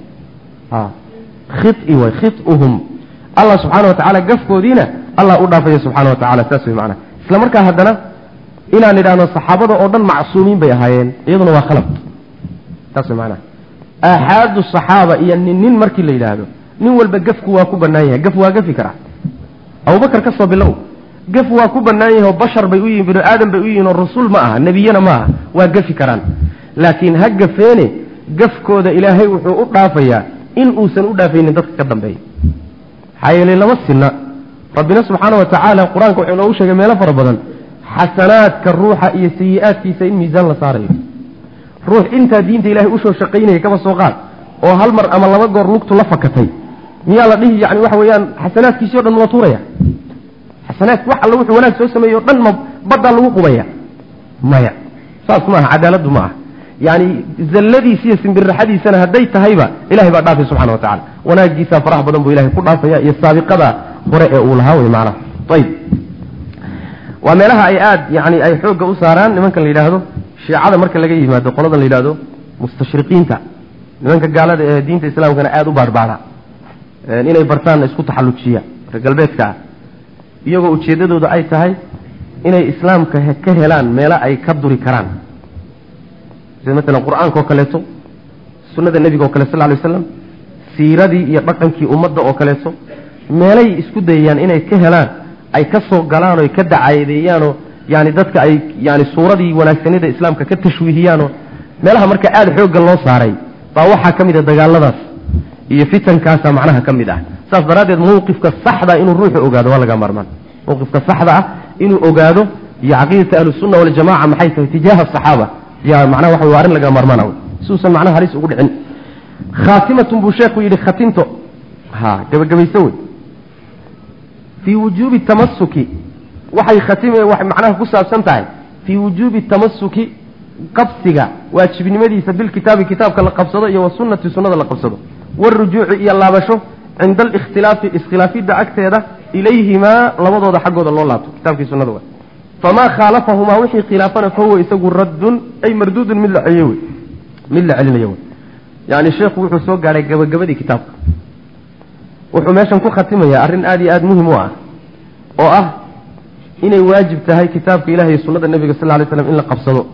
khii way khiuhum allah subxaana wa tacaala gafkoodiina allah u dhaafaya subxana wa tacala saas wey macnaha isla markaa haddana inaan idhaahno saxaabada oo dhan macsuumiin bay ahaayeen iyaduna waa khalad saas wey macnaha aaxaadu saxaaba iyo nin nin markii la yidhaahdo nin walba gafku waa ku bannaan yahay gaf waa gafi karaa abubakar ka soo bilow gaf waa ku bannaan yahay oo bashar bay u yihin binu aadam bay u yihiin oo rasuul ma aha nebiyana ma aha waa gafi karaan laakiin ha gafeene gafkooda ilaahay wuxuu u dhaafayaa in uusan u dhaafaynin dadka ka dambeeya maxaa yeelay lama sinna rabbina subxaana wa tacaala qur-aanka wuxuu noogu sheegay meelo fara badan xasanaadka ruuxa iyo sayi-aadkiisa in miisaan la saarayo ruux intaa diinta ilahay usoo shaqaynaya kaba soo qaad oo hal mar ama laba goor lugtu la fakatay miyaa la dhihi yani waxa weeyaan xasanaadkiisii o dhan ma tuuraya xasanaadki wax alla wuxuu wanaag soo sameeyey o dhan ma baddaa lagu qubaya maya saas maaha cadaaladdu ma aha yani zalladiisa iyo simbirraxadiisana hadday tahayba ilahay baa dhaafay subxana wa tacala wanaagiisaa faraha badan buu ilahay ku dhaafaya iyo saabiqada hore ee uu lahaa wey maanaha ayib waa meelaha ay aad yani ay xoogga u saaraan nimankan la yidhaahdo shiicada marka laga yimaado qoladan la yidhahdo mustashriqiinta nimanka gaalada ee diinta islaamkana aada u baarbaara inay bartaanna isku taxallujiya reer galbeedka ah iyagoo ujeeddadooda ay tahay inay islaamka ka helaan meelo ay ka duri karaan sida maalan qur-aanka oo kaleeto sunnada nebiga oo kale sal ly waslam siiradii iyo dhaqankii ummadda oo kaleeto meelay isku dayayaan inay ka helaan ay ka soo galaan oo ay ka dacaadeeyaanoo yani dadka ay yani suuradii wanaagsanida islaamka ka tashwiihiyaanoo meelaha marka aada xoogga loo saaray baa waxaa ka mid a dagaaladaas iyo fitankaasa macnaha ka mid ah saas daraaddeed mawqifka saxda inuu ruuxu ogaado waa laga maarmaan mawqifka saxda ah inuu ogaado iyo caqiidata ahlusunna waljamaca maxay tahay tijaaha asaxaaba ya macnaha waxa waa arrin laga maarmaana siuusan macnaha halis ugu dhicin khaatimatun buu sheekhu yidhi khatinto ha gabagabayso wey fii wujuubi tamasuki waxay khatime waxay macnaha ku saabsan tahay fii wujuubi tamasuki qabsiga waajibnimadiisa bilkitaabi kitaabka la qabsado iyo wasunnati sunnada la qabsado warujuuci iyo laabasho cinda alikhtilaafi iskhilaafidda agteeda ilayhimaa labadooda xaggooda loo laabto kitabkii sunnada wa famaa khaalafahumaa wixii khilaafana fahuwa isagu raddun ay marduudun mid la celiyo wey mid la celinayo wey yani sheekhu wuxuu soo gaadhay gabagabadii kitaabka wuxuu meeshan ku khatimayaa arrin aada iyo aada muhim u ah oo ah inay waajib tahay kitaabka ilahi iyo sunnada nebiga sal lay slam in la qabsado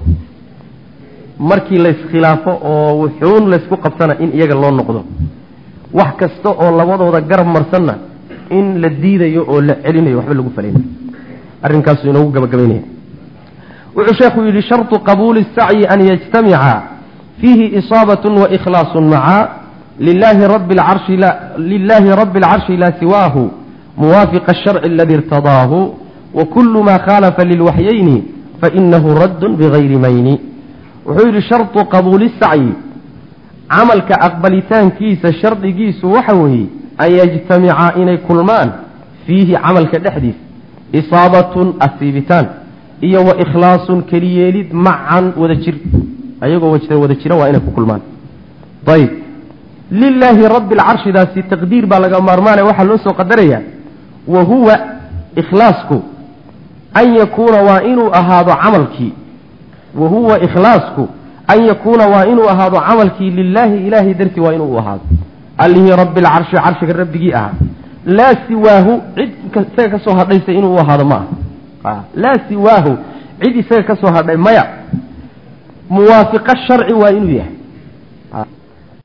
markii layskhilaafo oo wuxuun laysku qabsana in iyaga loo noqdo wax kasta oo labadooda garab marsanna in la diidayo oo la celinayo waxba lagu falaynayo arrinkaasu inoogu gabagabaynaya wuxuu sheekhu yidhi sharطu qabuuli الsacyi an yajtamica fiihi isaabaة waikhlaaص maca lilahi rabi اlcarshi lilahi rabi اlcarshi laa siwaahu muwaafiqa الsharci aladi irtadaahu wakulu ma khaalafa lilwaxyayni fainahu radd bigayri mayni wuxuu yidhi sharطu qabuuli sacyi camalka aqbalitaankiisa shardigiisu waxa weeye an yajtamica inay kulmaan fiihi camalka dhexdiisa isaabatun asiibitaan iyo wa ikhlaasun keliyeelid macan wada jir ayagoo wada jira waa inay ku kulmaan ayb lilaahi rabbi alcarshidaasi taqdiir baa laga maarmaanaya waxaa loo soo qadaraya wa huwa ikhlaasku an yakuuna waa inuu ahaado camalkii wa huwa ikhlaasku an yakuuna waa inuu ahaado camalkii lilaahi ilaahay dartii waa inuu ahaado allihii rabbi alcarshi carshiga rabbigii ahaa laa siwaahu cid isaga ka soo hadhaysa inuu u ahaado ma aha laa siwaahu cid isaga ka soo hadhay maya muwaafiqa sharci waa inuu yahay